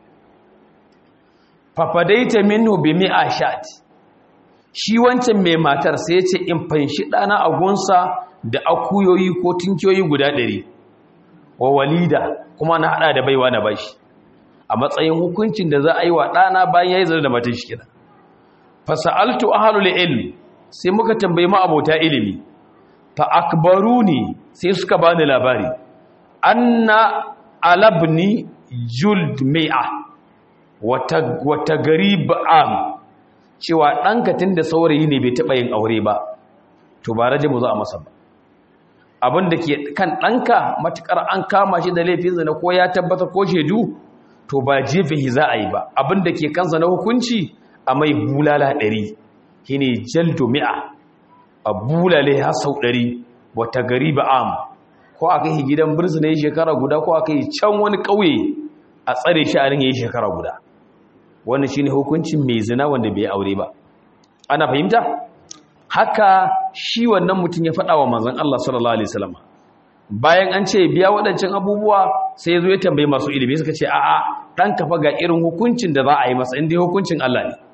fafadaita minhu bi mi'a shat shi wancan mai matar sai ya ce in fanshi dana a gunsa da akuyoyi ko tinkiyoyi guda ɗari wa walida kuma na hada da baiwa na bashi a matsayin hukuncin da za a yi wa ɗana bayan ya yi zara da matan shi kina fasa'altu ahlul ilm sai muka tambayi ma abota ilimi fa akbaruni sai suka bani labari anna alabni juld mi'a wata wata garib am cewa ɗanka tunda saurayi ne bai taɓa yin aure ba to ba raje mu za a masa ba abin da ke kan ɗanka matuƙar an kama shi da laifin zina ko ya tabbatar ko shaidu to ba jefe za a yi ba abin da ke kansa na hukunci a mai bulala ɗari shi ne jaldo mi'a a bulale har sau ɗari wata gari ba am ko aka yi gidan birzina ya shekara guda ko aka yi can wani ƙauye a tsare shi a rin ya yi shekara guda wannan shi ne hukuncin mai zina wanda bai aure ba ana fahimta haka shi wannan mutum ya faɗa wa manzan Allah sallallahu alaihi wasallam bayan an ce biya waɗancan abubuwa sai ya zo ya tambayi masu ilimi suka ce a'a ɗan kafa ga irin hukuncin da za a yi masa inda hukuncin Allah ne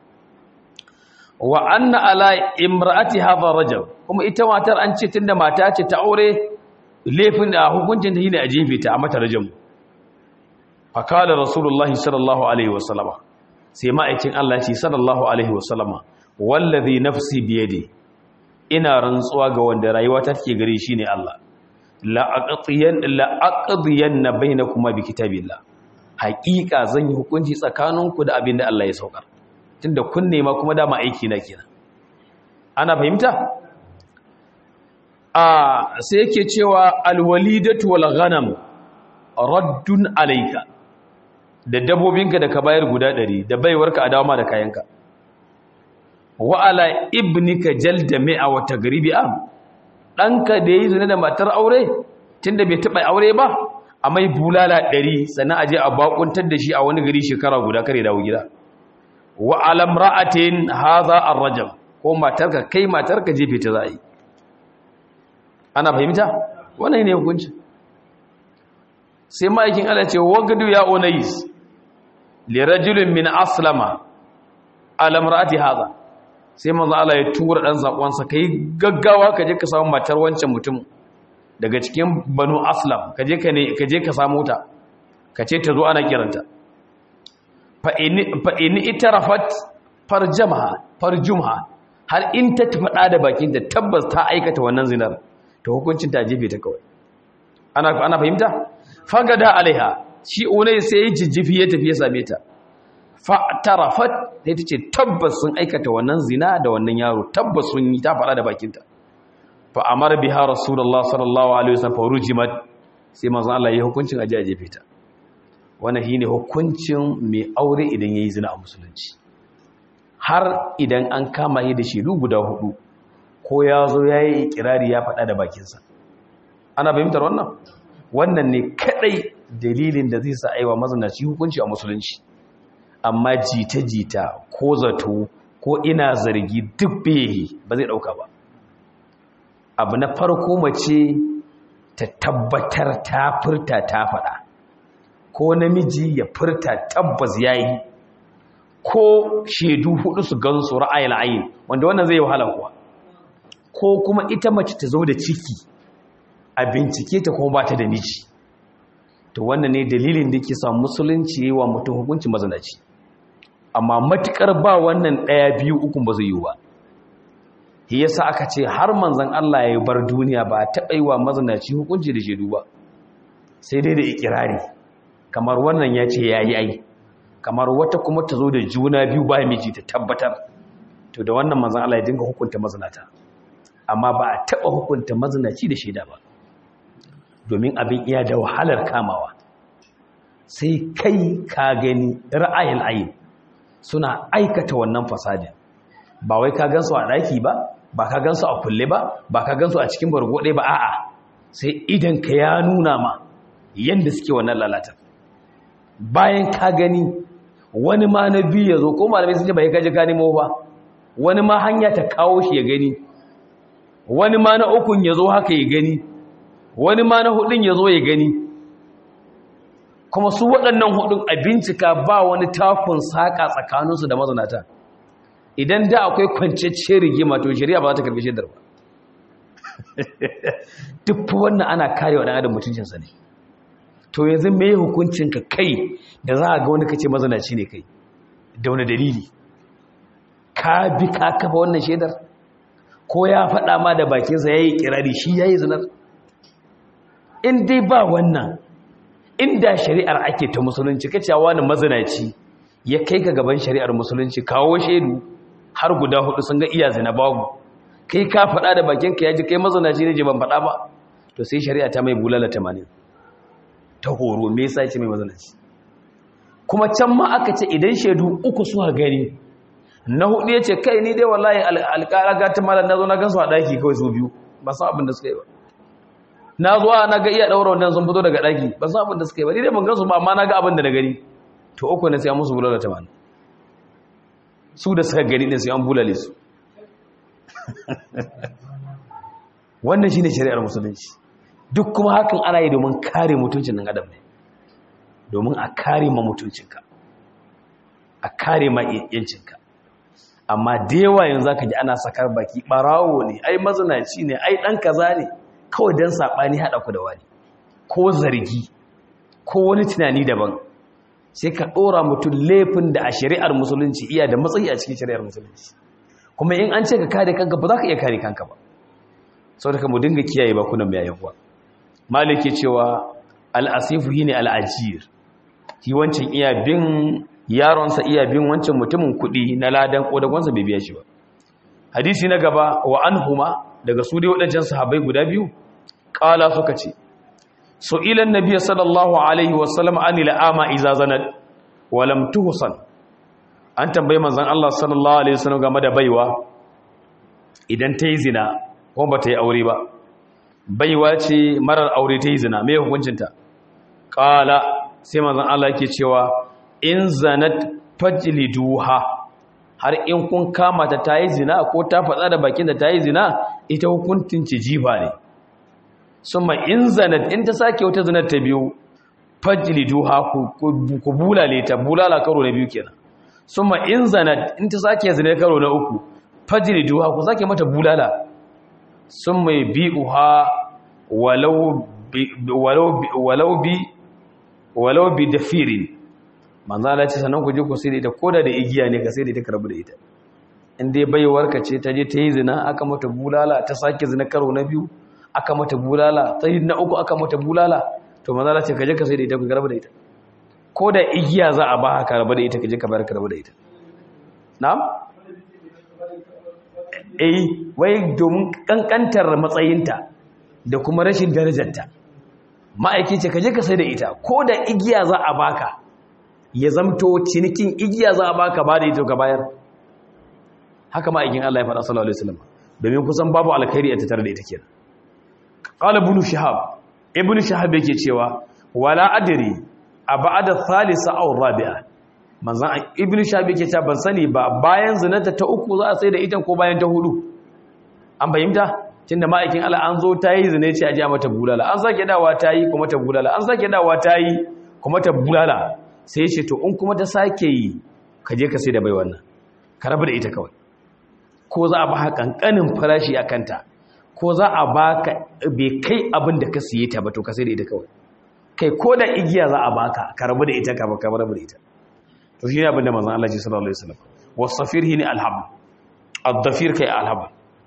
wa anna ala imra'ati hadha rajab kuma ita matar an ce tunda mata ce ta aure laifin da hukuncin ta shine a jefe ta a mata rajam fa kala rasulullahi sallallahu alaihi wasallama sai ma'aikin Allah ya ce sallallahu alaihi wasallama wallazi nafsi biyadi ina rantsuwa ga wanda rayuwa ta take gare shi ne Allah la aqdiyan la aqdiyan bainakuma bi kitabillah haqiqa zan yi hukunci tsakaninku da abin da Allah ya saukar tunda kun nema kuma dama aiki na kenan ana fahimta a sai yake cewa alwalidatu wal ghanam raddun alayka da dabbobinka da ka bayar guda 100 da baiwarka a dawo ma da kayanka wa ala ibnika jalda mi'a wa tagribi am danka da yi zina da matar aure tunda bai taba aure ba a mai bulala ɗari sannan aje a bakuntar da shi a wani gari shekara guda kare dawo gida wa alam ra'atin hadha ar-rajam ko matarka kai matarka jefe ta za'i ana fahimta wannan ne hukunci sai ma'aikin Allah ce wagadu ya unais li rajulin min aslama alam ra'ati hadha sai manzo Allah ya tura dan sakon sa kai gaggawa ka je ka samu matar wancan mutum daga cikin banu aslam ka je ka ne ka je ka samu ta ka ce ta zo ana kiranta fa in fa in itarafat farjamaha farjumha har in ta faɗa da bakin ta tabbas ta aikata wannan zinar to hukuncin ta jefe ta kawai ana ana fahimta fagada alaiha shi unai sai ya jijjifi ya tafi ya same ta fa tarafat sai ta ce tabbas sun aikata wannan zina da wannan yaro tabbas sun yi ta faɗa da bakinta fa amara biha rasulullah sallallahu alaihi wasallam fa rujimat sai manzon Allah ya hukuncin aje a jefe ta wannan shine hukuncin mai aure idan yayi zina a musulunci har idan an kama shi da shidu guda hudu ko ya zo yayi ikirari ya faɗa da bakinsa ana fahimtar wannan wannan ne kadai dalilin da zai sa aiwa mazanaci hukunci a musulunci amma jita-jita ko zato ko ina zargi duk behi ba zai dauka ba abu na farko mace ta tabbatar ta furta ta faɗa ko namiji ya furta tabbas yayi ko shaidu hudu su gansu ra'ayil ayin wanda wannan zai wahala kuwa ko kuma ita mace ta zo da ciki a bincike ta kuma ba ta da miji to wannan ne dalilin da ke sa musulunci yi wa mutum hukunci mazanaci amma matukar ba wannan ɗaya biyu ukun ba zai yi ba shi yasa aka ce har manzon Allah ya bar duniya ba taɓa yi wa mazanaci hukunci da shaidu ba sai dai da ikirari kamar wannan ya ce ya yi ai kamar wata kuma ta zo da juna biyu ba miji ta tabbatar to da wannan manzon Allah ya dinga hukunta mazanata amma ba a taɓa hukunta mazanaci da shaida ba domin abin iya da wahalar kamawa sai kai ka gani ra'ayin ayin suna aikata wannan fasadin ba wai ka gansu a ɗaki ba ba ka gansu a kulle ba ba ka gansu a cikin bargode ba a'a sai idan ka ya nuna ma yadda suke wannan lalatar bayan ka gani wani ma na biyu ya zo ko malamai sun ce ba ya kaji ka nemo ba wani ma hanya ta kawo shi ya gani wani ma na ukun ya zo haka ya gani wani ma na hudun ya zo ya gani kuma su waɗannan hudun a bincika ba wani takun saƙa tsakaninsu da mazanata idan da akwai kwanciyar rigima to shari'a ba za ta karfi shaidar ba duk wannan ana kare wa ɗan adam mutuncinsa ne to yanzu me hukuncinka kai da za a ga wani kace mazanaci ne kai da wani dalili ka bi ka kafa wannan shaidar ko ya faɗa ma da bakinsa ya yi kirari shi ya yi zinar in dai ba wannan inda shari'ar ake ta musulunci kacewa wani mazinaci ya kai ka gaban shari'ar musulunci kawo shaidu har guda hudu sun ga iya zina babu kai ka faɗa da bakinka ya ji kai mazinaci ne je ban faɗa ba to sai shari'a ta mai bulala tamanin ta horo me yasa ce mai mazinaci kuma can ma aka ce idan shaidu uku suka gani na hudu ya ce kai ni dai wallahi alƙara gata malar na zo na gansu a ɗaki kawai su biyu ba san abin da suka yi ba na zuwa na ga iya ɗaura wannan sun fito daga ɗaki ba san abin da suka yi ba ni dai ban gansu ba amma na ga abin da na gani to uku ne sai an musu bulala tamanin su da suka gani ne sai an bulale su wannan shine shari'ar musulunci duk kuma hakan ana yi domin kare mutuncin ɗan adam ne domin a kare ma mutuncinka a kare ma yancinka amma da yawa yanzu zaka ji ana sakar baki barawo ne ai mazinaci ne ai dan kaza ne kawai dan sabani hada ku da wani ko zargi ko wani tunani daban sai ka dora mutum laifin da a shari'ar musulunci iya da matsayi a cikin shari'ar musulunci kuma in an ce ka kare kanka ba za ka iya kare kanka ba saboda mu dinga kiyaye bakunan mai yayin malike cewa al-asifu shine al-ajir shi wancan iya bin yaronsa iya bin wancan mutumin kuɗi na ladan ƙodagonsa bai biya shi ba hadisi na gaba wa an huma daga su dai waɗancan sahabai guda biyu ƙala suka ce so ilan nabiya sallallahu alaihi wasallam an ila'ama iza zanad walam tuhsan an tambayi manzon Allah sallallahu alaihi wasallam game da baiwa idan ta yi zina ko ba ta yi aure ba baiwa ce marar aure ta yi zina me hukuncinta qala sai manzon Allah yake cewa in zanat fajliduha har in kun kama ta ta yi zina ko ta faɗa da bakin da ta yi zina ita hukuncin ci jifa ne summa in zanat in ta sake wata zinar ta biyu fajliduha ku bulale ta bulala karo na biyu kenan summa in zanat in ta sake zinar karo na uku fajliduha ku sake mata bulala summa bi'uha walau bi walau bi walau bi walau bi dafirin manzo Allah ce sanan ku je ku sai da ita koda da igiya ne ka sai da ita ka rabu da ita in dai baiwar ka ce ta je ta yi zina aka mata bulala ta sake zina karo na biyu aka mata bulala ta yi na uku aka mata bulala to manzo Allah ce ka je ka sai da ita ka rabu da ita ko da igiya za a ba ka rabu da ita ka je ka bayar ka rabu da ita na'am eh wai domin kankantar matsayinta da kuma rashin darajarta ma'aiki ce ka je ka sai da ita ko da igiya za a baka ya zamto cinikin igiya za a baka ba da ita ka bayar haka ma'aikin Allah ya faɗa sallallahu alaihi wasallam domin kusan babu alkhairi a tattare da ita kenan qala ibn shihab ibn shihab yake cewa wala adri a ba'da thalitha aw rabi'a manzon ibn shihab yake cewa ban sani ba bayan zinata ta uku za a sai da ita ko bayan ta hudu an fahimta tunda ma'aikin Allah an zo ta yi zina ce a ji mata bulala an sake dawa ta yi kuma ta bulala an sake dawa ta yi kuma ta bulala sai ce to in kuma ta sake yi ka je ka sai da bai wannan ka rabu da ita kawai ko za a ba kankanin farashi a kanta ko za a ba ka bai kai abin da ka siye ta ba to ka sai da ita kawai kai ko da igiya za a baka ka rabu da ita ka ka rabu da ita to shi ne abin da manzon Allah ji sallallahu alaihi wasallam wasafir hini alhab ad-dafir kai alhab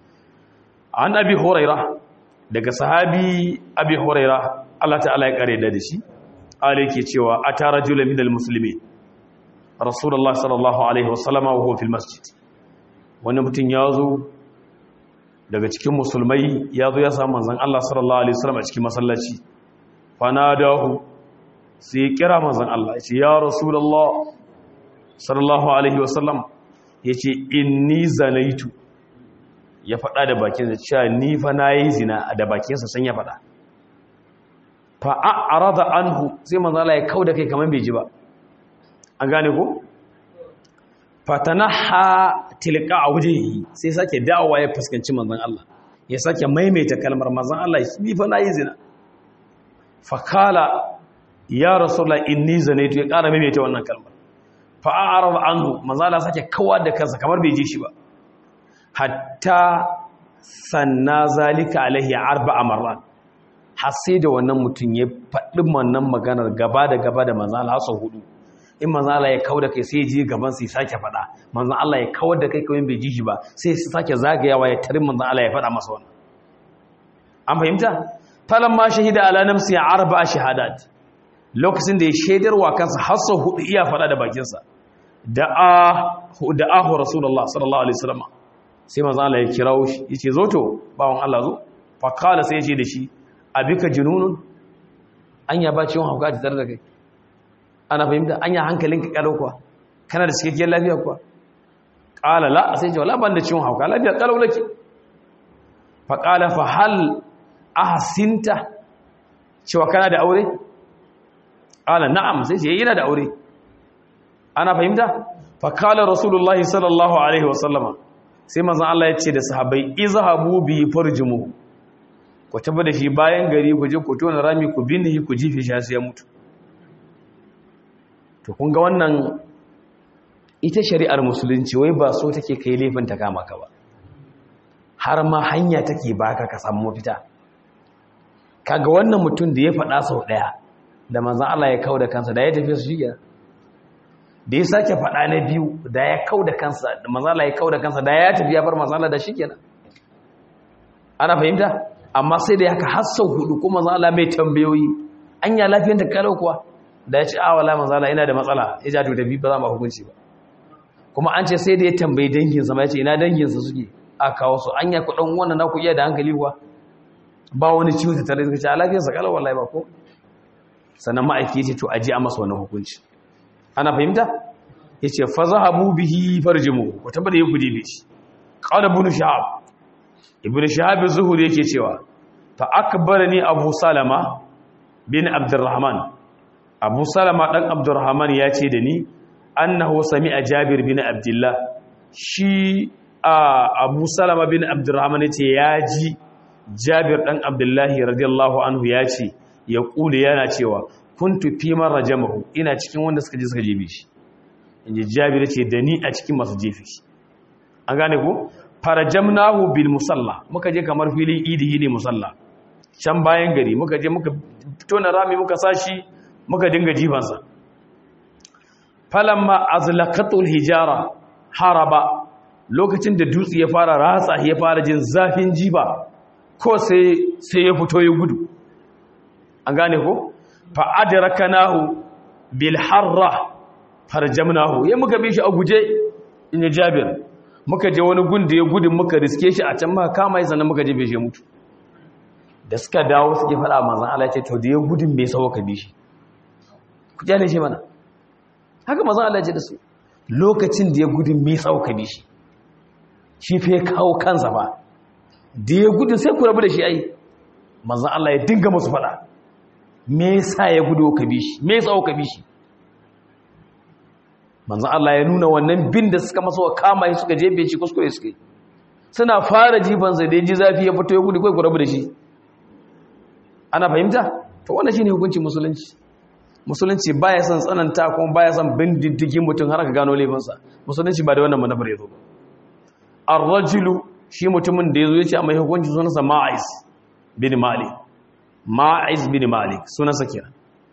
an abi huraira daga sahabi abi huraira Allah ta'ala ya kare da shi Ali ke cewa a tara jula minal musulmi rasulullah sallallahu alaihi wasallama wa huwa fil masjid wani mutum ya zo daga cikin musulmai ya zo ya samu manzon Allah sallallahu alaihi wasallam a cikin masallaci fanadahu sai kira manzon Allah ya ce ya rasulullah sallallahu alaihi wasallam yace inni zanaitu ya faɗa da bakinsa cewa ni fa nayi zina da bakinsa san ya faɗa fa'a'arada anhu sai manzala ya kau da kai kamar bai ji ba an gane ko? fatanaha tilka a wajehi sai sake dawowa ya fuskanci manzan Allah ya sake maimaita kalmar manzan Allah ni fa na yi zina fakala ya rasulullah inni zanaitu ya ƙara maimaita wannan kalmar fa'a'arada anhu manzala sake kawar da kansa kamar bai ji shi ba hatta sanna zalika alaihi arba'a marrat har sai da wannan mutum ya faɗi wannan maganar gaba da gaba da manzan Allah sau hudu in manzan Allah ya kawo da kai sai ya ji gaban sai sake faɗa manzan Allah ya kawar da kai kawai bai ji shi ba sai ya sake zagayawa ya tarin manzan Allah ya faɗa masa wannan an fahimta falan ma shahida ala nafsi arba'a shahadat lokacin da ya shaidar wa kansa har sau hudu iya faɗa da bakinsa da a da ahu rasulullah sallallahu alaihi wasallam sai manzan Allah ya kirawo shi yace zo to bawon Allah zo fa kala sai ya ce da shi abika jununun anya ba ciwon hauka ta tare da kai ana fahimta anya hankalinka kalau kuwa kana da cikakkiyar lafiya kuwa qala la sai ce wala ban da ciwon hauka lafiya kalau nake fa qala fa hal ahsinta cewa kana da aure qala na'am sai ce yana da aure ana fahimta fa qala rasulullahi sallallahu alaihi wasallama sai manzon Allah ya ce da sahabbai izhabu bi farjumuhu ku taba da shi bayan gari ku je ku tona rami ku binne shi ku jife shi sai ya mutu to kun ga wannan ita shari'ar musulunci wai ba so take kai laifin ta kama ka ba har ma hanya take baka ka samu mafita kaga wannan mutum da ya faɗa sau ɗaya da manzon Allah ya kauda kansa da ya tafi su shiga da ya sake faɗa na biyu da ya kauda kansa da manzon Allah ya kauda kansa da ya tafi ya bar manzon Allah da shikenan ana fahimta amma sai da haka har sau hudu kuma zala mai tambayoyi an ya lafiyar da kalau kuwa da ya ce a wala manzala ina da matsala ya ja to tafi ba za mu hukunci ba kuma an ce sai da ya tambayi danginsa ma ya ce ina danginsa suke a kawo su an ya kuɗin wannan na ku iya da hankali kuwa ba wani ciwo ta tare da ce a lafiyarsa kalau wallahi ba ko sannan ma'aiki ya ce to aji a masa wani hukunci ana fahimta yace fa zahabu bihi farjimu ko tabbata yi kuje bishi qala ibn shahab ibn shahab az-zuhri yake cewa fa akbarani abu salama bin abdurrahman abu salama dan abdurrahman ya ce da ni annahu sami'a jabir bin abdullah shi abu salama bin abdurrahman ya ce ya ji jabir dan abdullahi radiyallahu anhu ya ce ya kule yana cewa kuntu fi man rajamahu ina cikin wanda suka je suka jebe shi inji jabir ce da ni a cikin masu jefe shi an gane ko farajamnahu bil musalla muka je kamar filin idi ne musalla can bayan gari muka je muka fito na rami muka sashi muka dinga jifansa falamma azlaqatul hijara haraba lokacin da dutse ya fara ratsa ya fara jin zafin jiba ko sai sai ya fito ya gudu an gane ko fa adrakanahu bil harra farjamnahu ya muka bi shi a guje in ya jabir muka je wani gun da ya gudu muka riske shi a can muka kama shi sannan muka je bai shi mutu da suka dawo suke faɗa manzan Allah ce to da ya gudun bai sauka ka bi shi ku jale shi mana haka manzan Allah ce da su lokacin da ya gudun bai sauka ka bi shi shi fa ya kawo kansa ba da ya gudun sai ku rabu da shi ai manzan Allah ya dinga musu faɗa me yasa ya gudu ka bi shi me yasa ka bi shi manzan Allah ya nuna wannan bin da suka masa wa kama shi suka jebe shi kuskure suka yi suna fara jifansa da ya ji zafi ya fito ya gudu kai ku rabu da shi ana fahimta to wannan shine hukuncin musulunci musulunci baya son tsananta kuma baya son bin diddigin mutum har ka gano laifinsa musulunci ba da wannan manufar yazo ba ar-rajulu shi mutumin da yazo yace mai hukunci sunansa Ma'iz bin Malik Ma'iz bin Malik sunansa kenan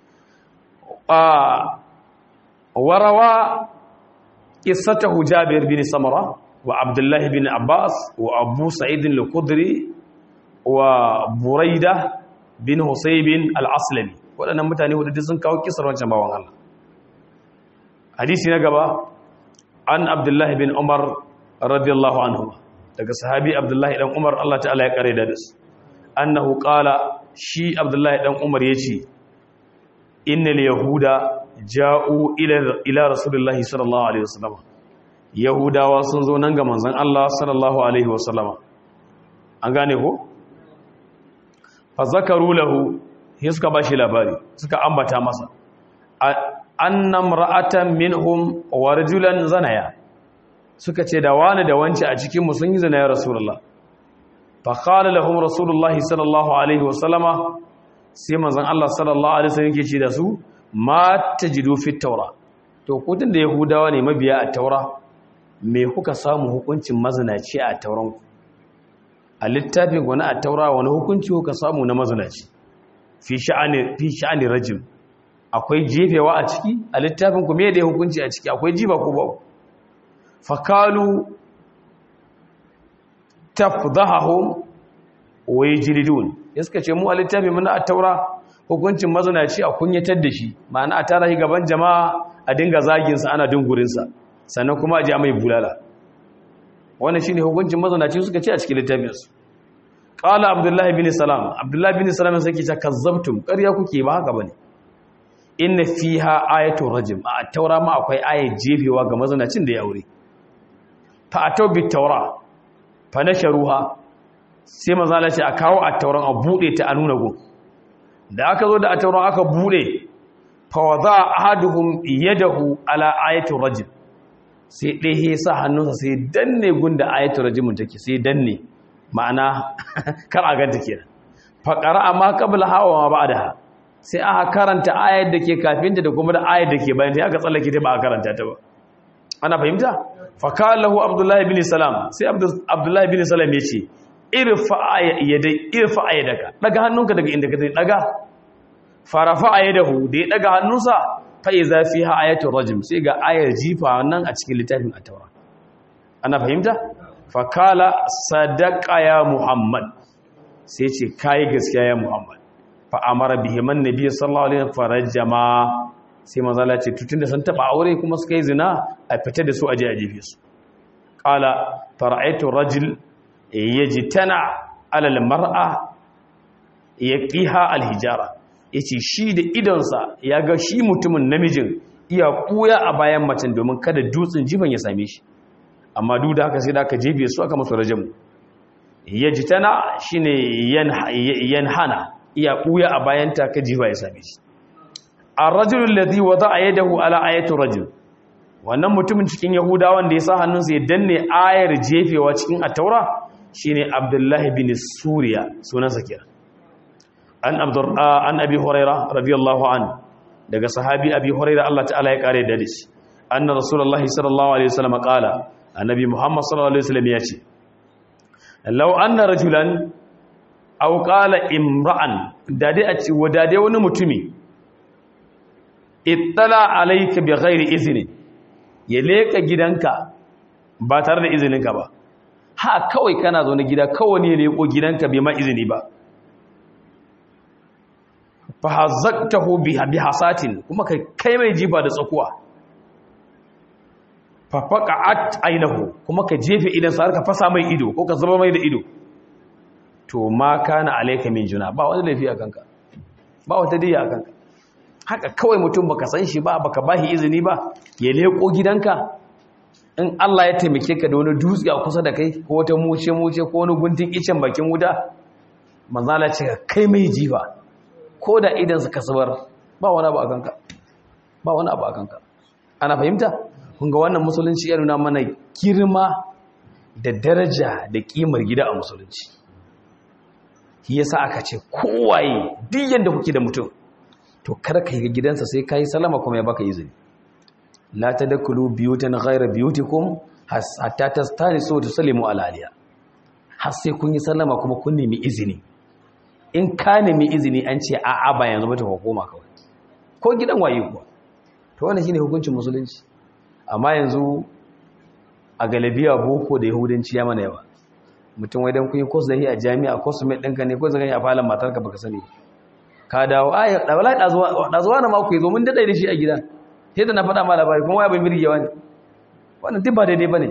ah warawa qissatahu Jabir bin Samara wa Abdullah bin Abbas wa Abu Sa'id al-Khudri wa Buraida bin Husaybin al-Aslami waɗannan mutane wadda sun kawo kisar wancan bawan Allah hadisi na gaba an Abdullahi bin Umar radiyallahu anhu daga sahabi Abdullahi dan Umar Allah ta'ala ya kare da su annahu qala shi Abdullahi dan Umar yace innal yahuda ja'u ila ila rasulillahi sallallahu alaihi wasallam yahudawa sun zo nan ga manzon Allah sallallahu alaihi wasallam an gane ko fazakaru lahu sai suka bashi labari suka ambata masa annam ra'atan minhum wa rajulan zanaya suka ce da wani da wance a cikin mu sun yi zina ya rasulullah fa qala lahum rasulullah sallallahu alaihi wa sallama sai manzon Allah sallallahu alaihi wasallam yake ce da su ma tajidu fi tawra to kudin da yahudawa ne mabiya a taura me kuka samu hukuncin mazinaci a tauranku a littafin wani a taura wani hukunci kuka samu na mazinaci fi sha'ani fi sha'ani rajim akwai jefewa a ciki a littafin ku me da hukunci a ciki akwai jiba ko ba fakalu tafdhahum wa yajridun yaska ce mu a littafin mun a taura hukuncin mazinaci a kunyatar da shi ma'ana a tara shi gaban jama'a a dinga zagin sa ana dungurin sa sannan kuma a ji mai bulala wannan shine hukuncin mazanaci suka ce a cikin littafin su qala abdullahi bin salam abdullahi bin salam sai ke ce kazzabtum ƙarya kuke ba haka bane inna fiha ayatu rajim a taura ma akwai ayat jefewa ga mazanacin da ya aure fa atau bit taura fa nasharuha sai manzo Allah ce a kawo a tauran a bude ta a nuna gun da aka zo da a tauran aka bude fa wada ahaduhum yadahu ala ayati rajim sai ɗaya ya sa hannunsa sai danne gunda ayatul rajimun take sai danne ma'ana kar a ganta kenan faqara amma qabla hawa ma ba'daha sai aka karanta ayar da ke kafinta da kuma da ayar da ke bayan ta aka tsallake ta ba a karanta ta ba ana fahimta fa kallahu abdullahi bin salam sai abdullahi bin salam yace irfa yadai irfa yadaka daga hannunka daga inda ka daga farafa yadahu da ya daga hannunsa fa'iza fi ha ayatul rajim sai ga ayar jifa nan a cikin littafin at-taura ana fahimta fakala sadaqa ya muhammad sai ce kai gaskiya ya muhammad fa amara bihi man nabiy sallallahu alaihi wasallam farajama sai manzo Allah ce tutun da sun taba aure kuma suka yi zina a fita da su aje a jefe su qala fara'aytu rajul yajtana ala al-mar'a yaqiha al-hijara ya ce shi da idonsa ya ga shi mutumin namijin iya ɓuya a bayan macen domin kada dutsen jifan ya same shi amma duk da haka sai da aka jefe su aka masu rajamu ya ji tana shi ne yan hana iya ɓuya a bayanta ka jifa ya same shi a rajulun lati wata a yadahu ala ayatun rajul wannan mutumin cikin yahudawan da ya sa hannunsa ya danne ayar jefewa cikin ataura shine abdullahi bin suriya sunansa kira an an abi huraira radiyallahu an daga sahabi abi huraira Allah ta'ala ya kare da shi anna rasulullahi sallallahu alaihi wasallam qala annabi muhammad sallallahu alaihi wasallam ya ce law anna rajulan aw qala imra'an da dai a ci wadade wani mutumi ittala alayka bi ghairi izni ya leka gidanka ba tare da izininka ba ha kawai kana zo na gida kawai ne ya leko gidanka bai ma izini ba fa hazzaqtahu bi hasatin kuma kai kai mai jiba da tsakuwa fa faqa'at aynahu kuma ka jefe idan sa ka fasa mai ido ko ka zuba mai da ido to ma kana alayka min juna ba wani lafiya kanka ba wata diya kanka haka kawai mutum baka san shi ba baka bashi izini ba ya leko gidanka in Allah ya taimake ka da wani dutse a kusa da kai ko wata muce muce ko wani guntun icen bakin wuta manzala ce kai mai jiba ko da idan su kasuwar ba wani abu a kanka ba wani abu a kanka ana fahimta kun ga wannan musulunci ya nuna mana girma da daraja da kimar gida a musulunci shi yasa aka ce kowaye duk yanda kuke da mutum to kar ka yi gidansa sai ka yi salama kuma ya baka izini la tadkhulu biyutan ghayra biyutikum hatta tastanisu wa tusallimu ala aliya har sai kun yi sallama kuma kun nemi izini in ka nemi izini an ce a'a ba yanzu ba ta hukuma kawai ko gidan waye kuwa to wannan shine hukuncin musulunci amma yanzu a galabiya boko da yahudanci ya mana yawa mutum wai dan kun yi course da hi a jami'a course mai ɗinka ne ko zaka yi a falon matarka baka sani ka dawo ai da wallahi dazuwa na mako yazo mun dade da shi a gida sai da na faɗa ma labari kuma waya bai mirgewa ne wannan duk ba daidai bane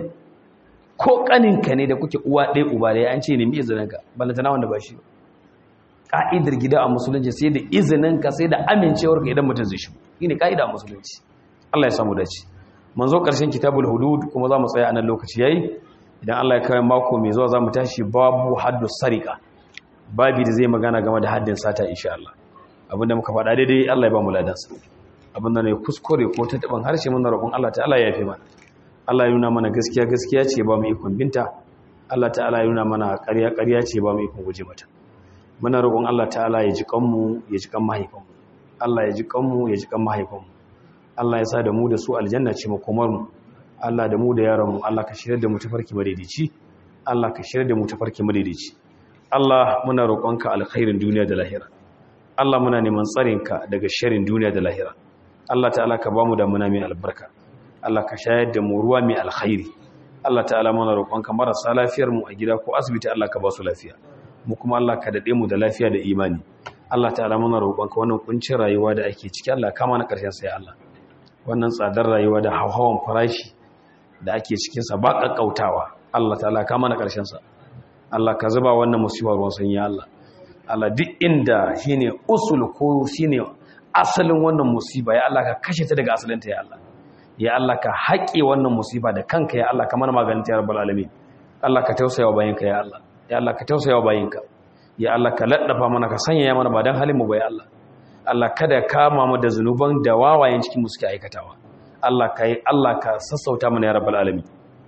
ko kaninka ne da kuke uwa ɗaya uba ɗaya an ce nemi izininka ballantana wanda ba shi ba ka'idar gida a musulunci sai da izininka sai da amincewarka idan mutum zai shigo shine ka'ida a musulunci Allah ya samu dace mun zo ƙarshen kitabul hudud kuma za mu tsaya a nan lokaci yayi idan Allah ya kawo mako mai zuwa za mu tashi babu haddu sarika babi da zai magana game da haddin sata insha Allah abinda muka faɗa daidai Allah ya ba mu ladansa abinda ne kuskure ko ta taban harshe muna roƙon Allah ta'ala ya yafe mana Allah ya nuna mana gaskiya gaskiya ce ba mu ikon binta Allah ta'ala ya nuna mana ƙarya ƙarya ce ba mu ikon guje mata muna roƙon Allah ta'ala ya ji kanmu ya ji kan mahaifanmu Allah ya ji kanmu ya ji kan mahaifanmu Allah ya sa da mu da su aljanna ce makomar mu Allah da mu da yaran mu Allah ka shirya da mu tafarki madaidaici Allah ka shirya da mu tafarki madaidaici Allah muna roƙonka alkhairin duniya da lahira Allah muna neman tsarinka daga sharin duniya da lahira Allah ta'ala ka bamu da muna mai albarka Allah ka shayar da mu ruwa mai alkhairi Allah ta'ala muna roƙonka marasa lafiyar mu a gida ko asibiti Allah ka ba su lafiya mu kuma Allah ka dade mu da lafiya da imani Allah ta'ala muna roƙonka wannan kuncin rayuwa da ake ciki Allah kama na ƙarshen sa ya Allah wannan tsadar rayuwa da hauhawan farashi da ake cikin sa ba kakkautawa Allah ta'ala kama na ƙarshen sa Allah ka zuba wannan musibar ruwan sanyi ya Allah Allah duk inda shine usul ko shine asalin wannan musiba ya Allah ka kashe ta daga asalinta ya Allah ya Allah ka haƙe wannan musiba da kanka ya Allah ka mana maganin ta ya rabbal alamin Allah ka tausaya wa bayinka ya Allah ya Allah ka tausaya wa bayinka ya Allah ka laddafa mana ka sanya ya mana ba dan halin mu ba ya Allah Allah kada ka kama mu da zanuban da wawayen cikin mu suke aikatawa Allah ka yi Allah ka sassauta mana ya rabbal alamin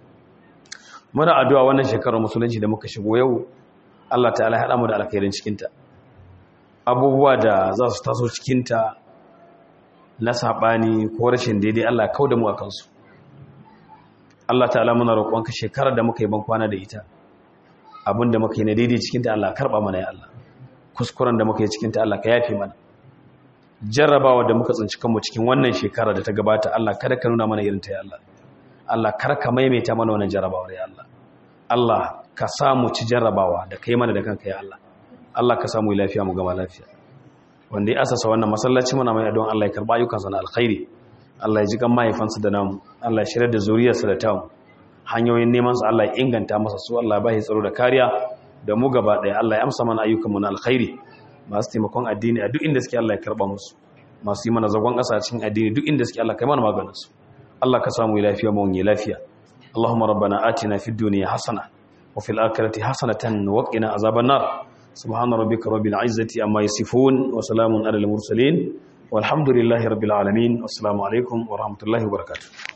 muna addu'a wannan shekarar musulunci da muka shigo yau Allah ta'ala ya haɗa mu da alkhairin cikinta abubuwa da za su taso cikinta na saɓani ko rashin daidai Allah kau da mu a kansu Allah ta'ala muna roƙonka shekarar da muka yi ban kwana da ita abin da muka yi na daidai cikinta Allah karɓa mana ya Allah kuskuren da muka yi cikinta Allah ka yafe mana jarrabawa da muka tsinci kanmu cikin wannan shekara da ta gabata Allah kada ka nuna mana irinta ya Allah Allah kar ka maimaita mana wannan jarrabawar ya Allah Allah ka samu ci jarrabawa da kai mana da kanka ya Allah Allah ka samu lafiya mu gama lafiya wanda ya asasa wannan masallaci muna mai don Allah ya karba ayyukansa na alkhairi Allah ya ji kan mahaifansa da namu Allah ya shirya da zuriyarsa da tamu hanyoyin neman su Allah ya inganta masa su Allah ya bashi tsaro da kariya da mu gaba daya Allah ya amsa mana ayyukanmu na alkhairi masu taimakon addini a duk inda suke Allah ya karba musu masu yi mana zagon ƙasa cikin addini duk inda suke Allah kai mana maganin su Allah ka samu lafiya mu wani lafiya Allahumma rabbana atina fid dunya hasana wa fil akhirati hasanatan wa qina azaban nar subhana rabbika rabbil izzati amma yasifun wa salamun alal mursalin walhamdulillahi rabbil alamin assalamu alaikum wa rahmatullahi wa barakatuh